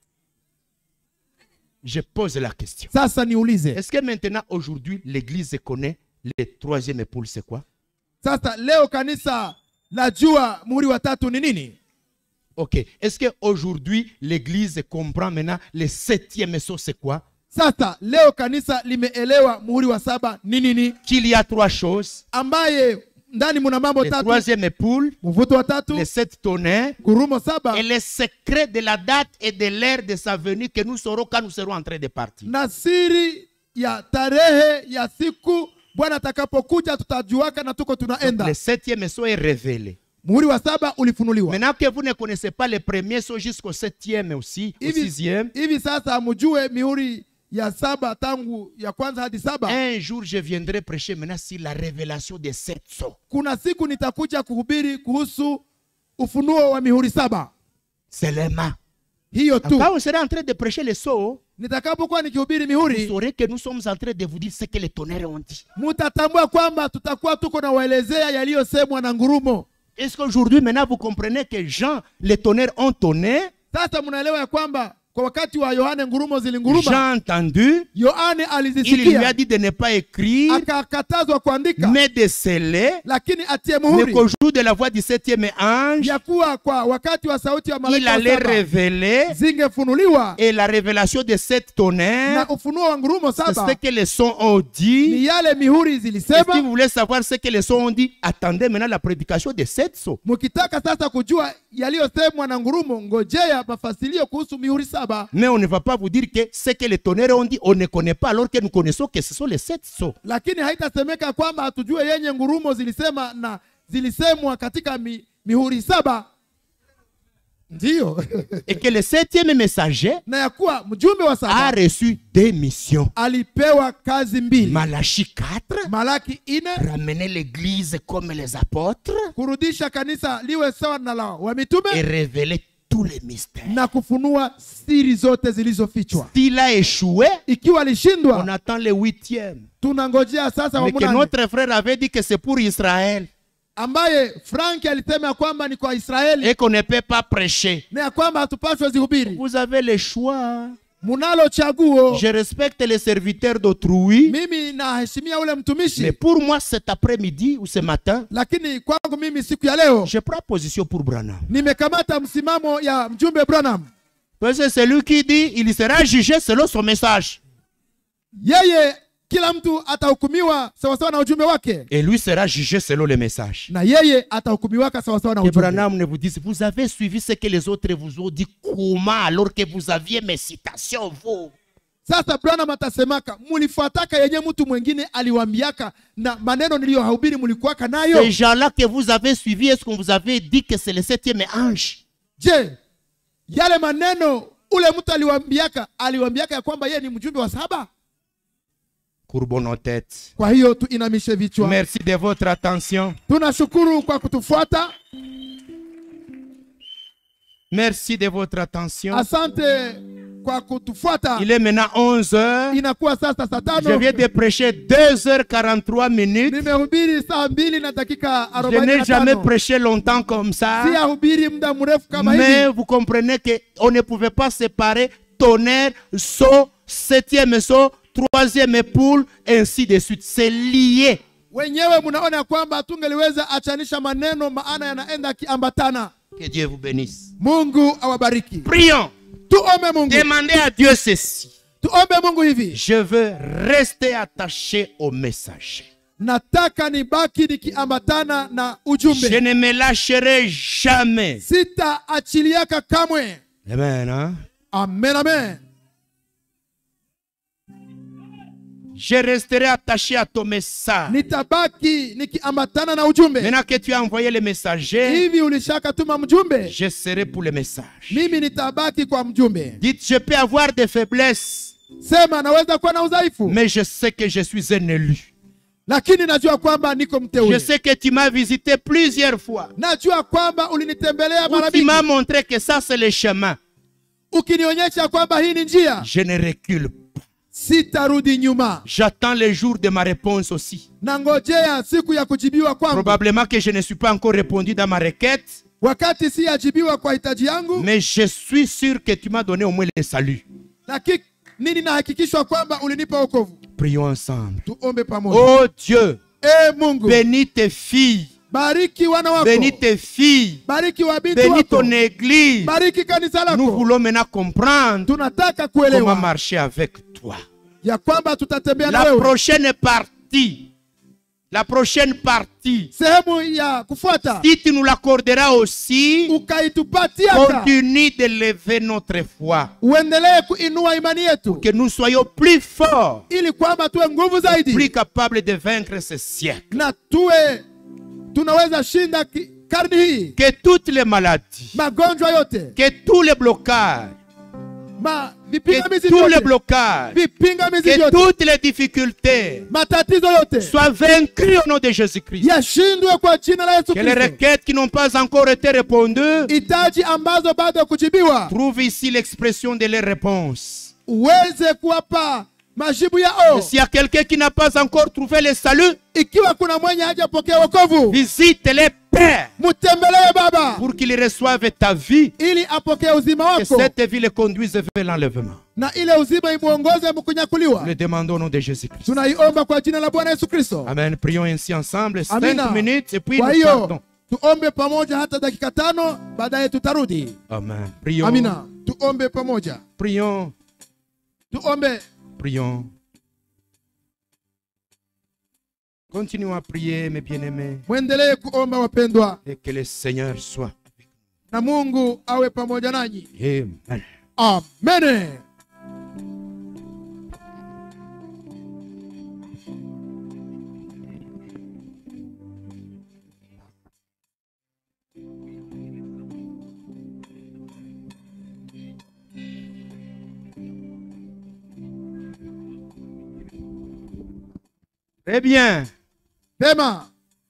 Je pose la question. sasa niulize Est-ce que maintenant, aujourd'hui, l'Église connaît le troisième épaule, c'est quoi sasa leo kanisa najua muhuri wa tatu ni nini Ok. Est-ce qu'aujourd'hui, l'Église comprend maintenant le septième saut, c'est quoi sasa leo kanisa limeelewa muhuri wa saba ni nini Qu'il y a trois choses. ambaye ndani muna mambo Le tatu troisième épaule, mvuto wa tatu les sept tonnerres, ngurumo saba et le secret de la date et de l'heure de sa venue que nous saurons quand nous serons en train de partir. na siri ya tarehe ya siku bwana atakapokuja tutajuaka na tuko Donc, tunaenda le septième saut est révélé. muhuri wa saba ulifunuliwa Maintenant que vous ne connaissez pas le premier saut jusqu'au septième aussi, au hivi, sixième, hivi sasa mjue mihuri ya saba tangu ya kwanza hadi saba un jour je viendrai prêcher maintenant sur la révélation des sept sauts. kuna siku nitakuja kuhubiri kuhusu ufunuo wa mihuri saba Seulement. hiyo tu Quand on sera en train de prêcher les sauts, nitakapokuwa nikihubiri vous mihuri saurez que nous sommes en train de vous dire ce que les tonnerres ont dit. mutatambua kwamba tutakuwa tuko na waelezea yaliyosemwa na ngurumo Est-ce qu'aujourd'hui, maintenant, vous comprenez que Jean, les tonnerres ont tonné sasa mnaelewa ya kwamba kwa wakati wa yohane ngurumo zilinguruma Jean a entendu. yohane Il lui a alizisikia dit de ne pas écrire, akakatazwa kuandika mais de sceller. lakini atie Mais muhuri qu'au jour de la voix du septième ange, ya kuwa kwa wakati wa sauti ya il malaika wa allait saba révéler. zingefunuliwa Et la révélation de sept tonnerres, na ufunuo wa ngurumo c'est saba ce que les sons ont dit. ni yale mihuri Et si zilisema vous voulez savoir ce que les sons ont dit, attendez maintenant la prédication de sept sauts. mkitaka sasa kujua yaliyosemwa na ngurumo ngojea mafasilio kuhusu mihuri saba Mais on ne va pas vous dire que ce que les tonnerres ont dit, on ne connaît pas, alors que nous connaissons que ce sont les sept sauts. lakini haitasemeka kwamba hatujue yenye ngurumo zilisema na zilisemwa katika mi, mihuri saba ndiyo Et que le septième messager na ya kuwa mjumbe wa a saba reçu des missions. alipewa kazi mbili Malachie 4, malaki ine ramener l'église comme les apôtres kurudisha kanisa liwe sawa na la wa mitume et révéler tous les mystères. na kufunua siri zote zilizofichwa S'il a échoué, ikiwa on alishindwa attend le huitième. tunangojea sasa wa Mais que munane notre frère avait dit que c'est pour Israël. ambaye franki alisema ya kwamba ni kwa israeli et qu'on ne peut pas prêcher. na ya kwamba hatupaswe zihubiri Vous avez le choix. munalo chaguo Je respecte les serviteurs d'autrui, mimi naheshimia ule mais mtumishi pour moi cet après-midi ou ce matin, lakini kwangu mimi siku ya leo je prends position pour Branham. nimekamata msimamo ya mjumbe branham Parce que celui qui dit, il sera jugé selon son message. yeye kila mtu atahukumiwa sawasawa na ujumbe wake Et lui sera jugé selon le message. na yeye atahukumiwaka sawasawa na Que ujumbe Branham ne vous dise, vous avez suivi ce que les autres vous ont dit, comment alors que vous aviez mes citations, vous sasa branham atasemaka mulifuataka yenye mtu mwingine aliwambiaka na maneno niliyohubiri mulikuwaka nayo Ces gens-là que vous avez suivis, est-ce qu'on vous avait dit que c'est le septième ange je yale maneno ule mtu aliwambiaka aliwambiaka ya kwamba yeye ni mjumbe wa saba Courbons nos têtes. kwa hiyo tuinamishe vichwa Merci de votre attention. tunashukuru kwa kutufuata Merci de votre attention. asante kwa kutufuata Il est maintenant 11 heures. inakuwa sasa saa Je tano viens de prêcher 2h43 minutes. nimehubiri saa mbili na dakika Je arobaini n'ai na jamais tano prêché longtemps comme ça. siyahubiri muda mrefu kama Mais hivi vous comprenez qu'on ne pouvait pas séparer tonnerre, saut, septième saut, troisième poule, ainsi de suite. C'est lié. wenyewe mnaona ya kwamba hatungeliweza achanisha maneno maana yanaenda akiambatana Que Dieu vous bénisse. mungu awabariki Prions. tuombe mungu Demandez à Dieu ceci. tuombe mungu hivi Je veux rester attaché au messager. nataka nibaki nikiambatana na Je ujumbe ne me lâcherai jamais. sitaachiliaka kamwe Amen. hein? amen amen Je resterai attaché à ton message. nitabaki nikiambatana na ujumbe Maintenant que tu as envoyé le messager, hivi ulishakatuma mjumbe je serai pour le message. mimi nitabaki kwa mjumbe Dites, je peux avoir des faiblesses, sema naweza kuwa na udhaifu mais je sais que je suis un élu. lakini najua kwamba niko Je mteule sais que tu m'as visité plusieurs fois. najua kwamba ulinitembelea Où mara tu m'as mingi montré que ça, c'est le chemin. ukinionyesha kwamba hii ni njia Je ne recule pas. sitarudi nyuma J'attends le jour de ma réponse aussi. na ngojea siku ya kujibiwa kwangu Probablement que je ne suis pas encore répondu dans ma requête, wakati siyajibiwa kwa hitaji yangu mais je suis sûr que tu m'as donné au moins le salut. lakini nini nahakikishwa kwamba ulinipa wokovu Prions ensemble. tuombe pamoja Oh Dieu, e mungu bénis tes filles, bariki wana wako bénis tes filles, bariki wabinti bénis wako ton église. bariki kanisa Nous lako voulons maintenant comprendre tunataka comment kuelewa marcher avec toi. ya kwamba tutatembea na La wewe prochaine partie, la prochaine partie, sehemu ya kufuata si tu nous l'accorderas aussi, ukaitupatia continue de lever notre foi, uendelee kuinua imani yetu que nous soyons plus forts, ili kwamba tuwe nguvu plus zaidi capables de vaincre ce siècle. na tuwe tunaweza shinda ki- karni hii Que toutes les maladies, magonjwa yote que tous les blocages, ma que vipingamizi tous les vyote blocages, vipingamizi que vyote toutes les difficultés matatizo yote soient vaincus au nom de Jésus-Christ. yashindwe kwa jina la yesu Que les kristo requêtes qui n'ont pas encore été répondues hitaji ambazo bado ya kujibiwa trouvent ici l'expression de leurs réponses. uweze kuwapa majibu Et yao S'il y a quelqu'un qui n'a pas encore trouvé le salut, ikiwa kuna mwenye hajapokea wokovu visite-les, Père, mtembelee baba pour qu'ils reçoivent ta vie, ili apokee uzima que wako cette vie les conduise vers l'enlèvement. na ile uzima imwongoze mkunyakuliwa Le demandons au nom de Jésus-Christ. tunaiomba kwa jina la bwana yesu kristo Amen. Prions ainsi ensemble, cinq amina minutes, et puis kwa nous hiyo partons. tuombe pamoja hata dakika tano baadaye tutarudi Amen. Prions, amina tuombe pamoja prions, tuombe prions. Continuons à prier, mes bien-aimés, mwendelee kuomba wapendwa et que le Seigneur soit. na mungu awe pamoja nanyi Amen. amen Très bien. pema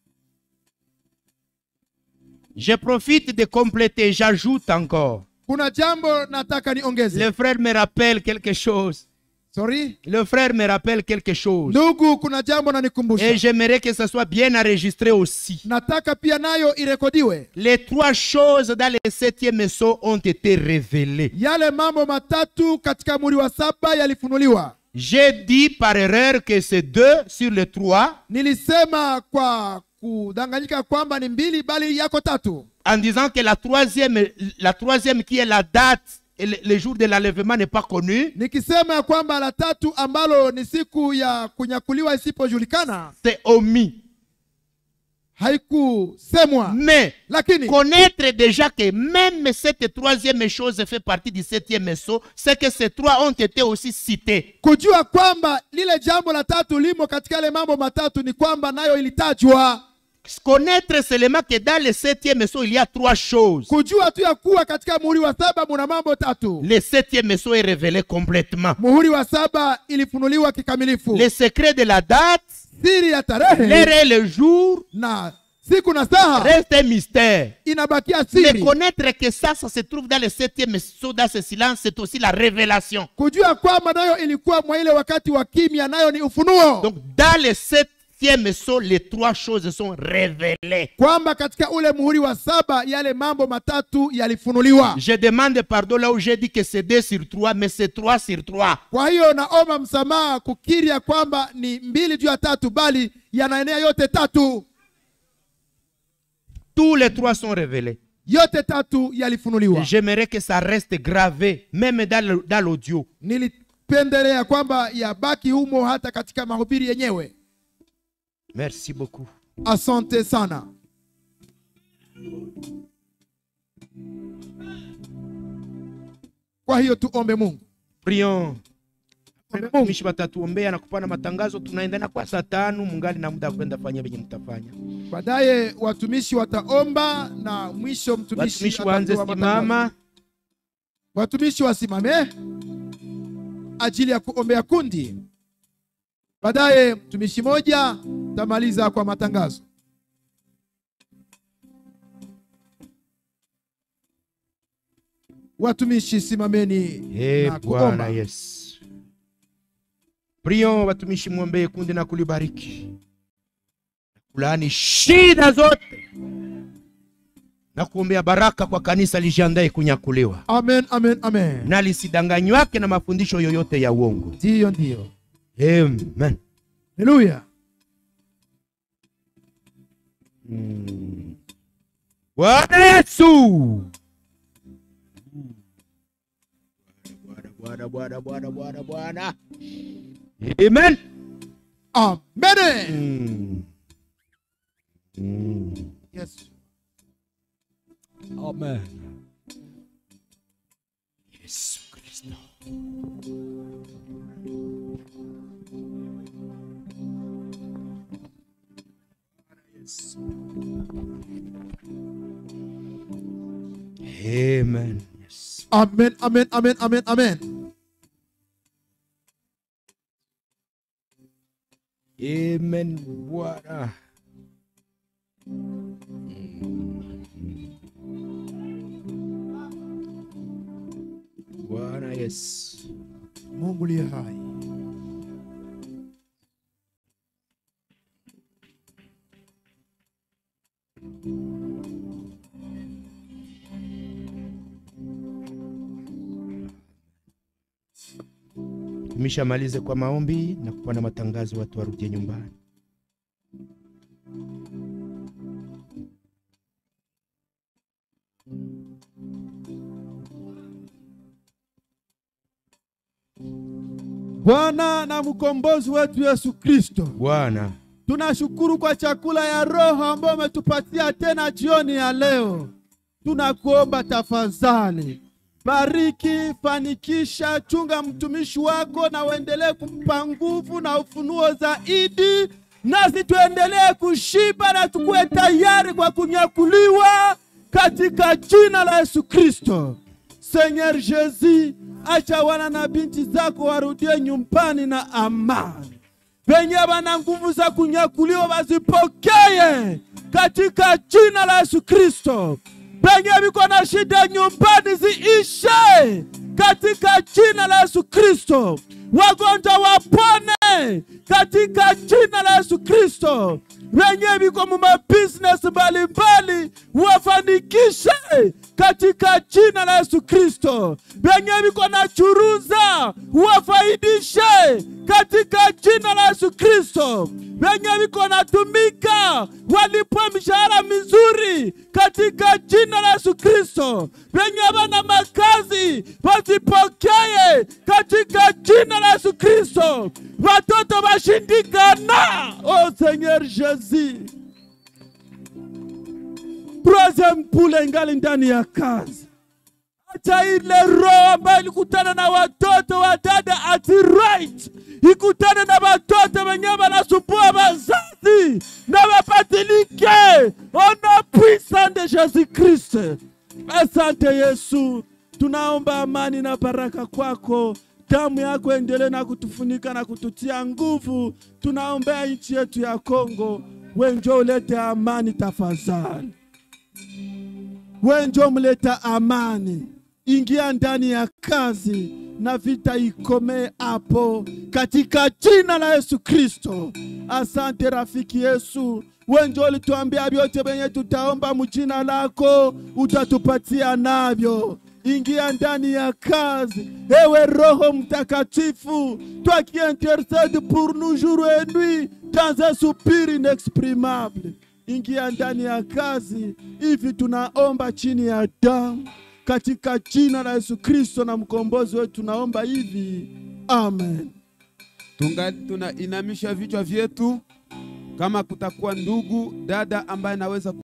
Je profite de compléter, j'ajoute encore. kuna jambo nataka niongeze Le frère me rappelle quelque chose. sorry Le frère me rappelle quelque chose. ndugu kuna jambo Et nanikumbusha j'aimerais que ça soit bien enregistré aussi. nataka pia nayo irekodiwe Les trois choses dans le septième saut ont été révélées. yale mambo matatu katika muri wa saba yalifunuliwa J'ai dit par erreur que c'est deux sur les trois nilisema kwa kudanganyika kwamba ni mbili bali yako tatu en disant que la troisième, la troisième qui est la date et le, le jour de l'enlèvement n'est pas connu. nikisema ya kwamba la tatu ambalo ni siku ya kunyakuliwa isipojulikana C'est omis. haikusemwa Mais lakini connaître déjà que même cette troisième chose fait partie du septième saut, c'est que ces trois ont été aussi cités. kujua kwamba lile jambo la tatu limo katika yale mambo matatu ni kwamba nayo ilitajwa Connaître seulement que dans le septième saut, il y a trois choses. kujua tu ya kuwa katika muhuri wa saba muna mambo tatu Le septième saut est révélé complètement. muhuri wa saba ilifunuliwa kikamilifu Le secret de la date, siri ya l'heure tarehe et le jour na siku na saha reste un mystère. inabakia Mais siri connaître que ça, ça se trouve dans le septième saut, dans ce silence, c'est aussi la révélation. kujua kwamba nayo ilikuwa mwa ile wakati wa kimya nayo ni ufunuo Donc, dans le septième saut, les trois choses sont révélées. kwamba katika ule muhuri wa saba yale mambo matatu yalifunuliwa Je demande pardon là où j'ai dit que c'est deux sur trois, mais c'est trois sur trois. kwa hiyo naomba msamaha kukiri ya kwamba ni mbili juu ya tatu bali yanaenea yote tatu Tous les trois sont révélés. yote tatu yalifunuliwa Et J'aimerais que ça reste gravé, même dans le- dans l'audio. nilipendelea kwamba yabaki humo hata katika mahubiri yenyewe Merci beaucoup. asante sana kwa hiyo tuombe mungu Prions. Mungu. Watumishi watatuombea na kupana matangazo. Tunaendana kwa saa tano, mungali na muda wa kwenda fanya venye mtafanya. baadaye watumishi wataomba na mwisho mtumishi Watumishi waanze atatoa matangazo. simama. watumishi wasimame ajili ya kuombea kundi baadaye mtumishi moja tamaliza kwa matangazo watumishi simameni Eh, na Bwana kuomba Yesu. Prions watumishi mwombee kundi na kulibariki. Kulaani shida zote. Na kuombea baraka kwa kanisa lijiandae kunyakuliwa. amen amen amen Na lisidanganywake na mafundisho yoyote ya uongo. ndiyo ndiyo Amen. haleluya Mm. Bwana Yesu. Bwana, Bwana, Bwana, Bwana, Bwana, Bwana. Amen. amen Mm. Mm. yes. Amen. Yesu Kristo. Amen. Yes. amen amen amen amen amen Amen. Bwana. Bwana Yesu. mungu liye hai Tumeshamalize kwa maombi na kupana matangazo, watu warudie nyumbani. Bwana na mkombozi wetu Yesu Kristo, Bwana, tunashukuru kwa chakula ya roho ambayo umetupatia tena jioni ya leo. Tunakuomba tafadhali, bariki, fanikisha, chunga mtumishi wako na uendelee kumpa nguvu na ufunuo zaidi, nasi tuendelee kushiba na tukuwe tayari kwa kunyakuliwa katika jina la Yesu Kristo. Seigneur Jesus, acha wana na binti zako warudie nyumbani na amani. Wenye wana nguvu za kunyakuliwa wazipokee katika jina la Yesu Kristo. Wenye viko na shida nyumbani ziishe katika jina la Yesu Kristo. Wagonjwa wapone katika jina la Yesu Kristo. Wenye viko mu mabusiness mbalimbali wafanikishe katika jina la Yesu Kristo. Wenye viko na churuza wafaidishe katika jina la Yesu Kristo. Wenye viko na tumika walipwe mishahara mizuri katika jina la Yesu Kristo. Wenye wana makazi wasipokee katika jina la Yesu Kristo. Watoto washindikana, oh Seigneur Jésus. Troisième poule ingali ndani ya kazi. Acha ile roho ambayo ilikutana na watoto wa dada at right ikutane na watoto wenye wanasumbua wazazi na wabadilike. Ona puissant de Jésus Christ. Asante Yesu, tunaomba amani na baraka kwako. Damu yako endelee na kutufunika na kututia nguvu. Tunaombea nchi yetu ya Kongo, wenjo ulete amani tafadhali wenjo mleta amani, ingia ndani ya kazi na vita ikomee hapo katika jina la Yesu Kristo. Asante rafiki Yesu, wenjo ulituambia vyote venye tutaomba mjina lako utatupatia navyo. Ingia ndani ya kazi, ewe Roho Mtakatifu, toi qui intercède pour nous jour et nuit dans un soupir inexprimable ingia ndani ya kazi hivi, tunaomba chini ya damu katika jina la Yesu Kristo na mkombozi wetu, tunaomba hivi, amen. tungali tunainamisha vichwa vyetu. Kama kutakuwa ndugu dada ambaye anaweza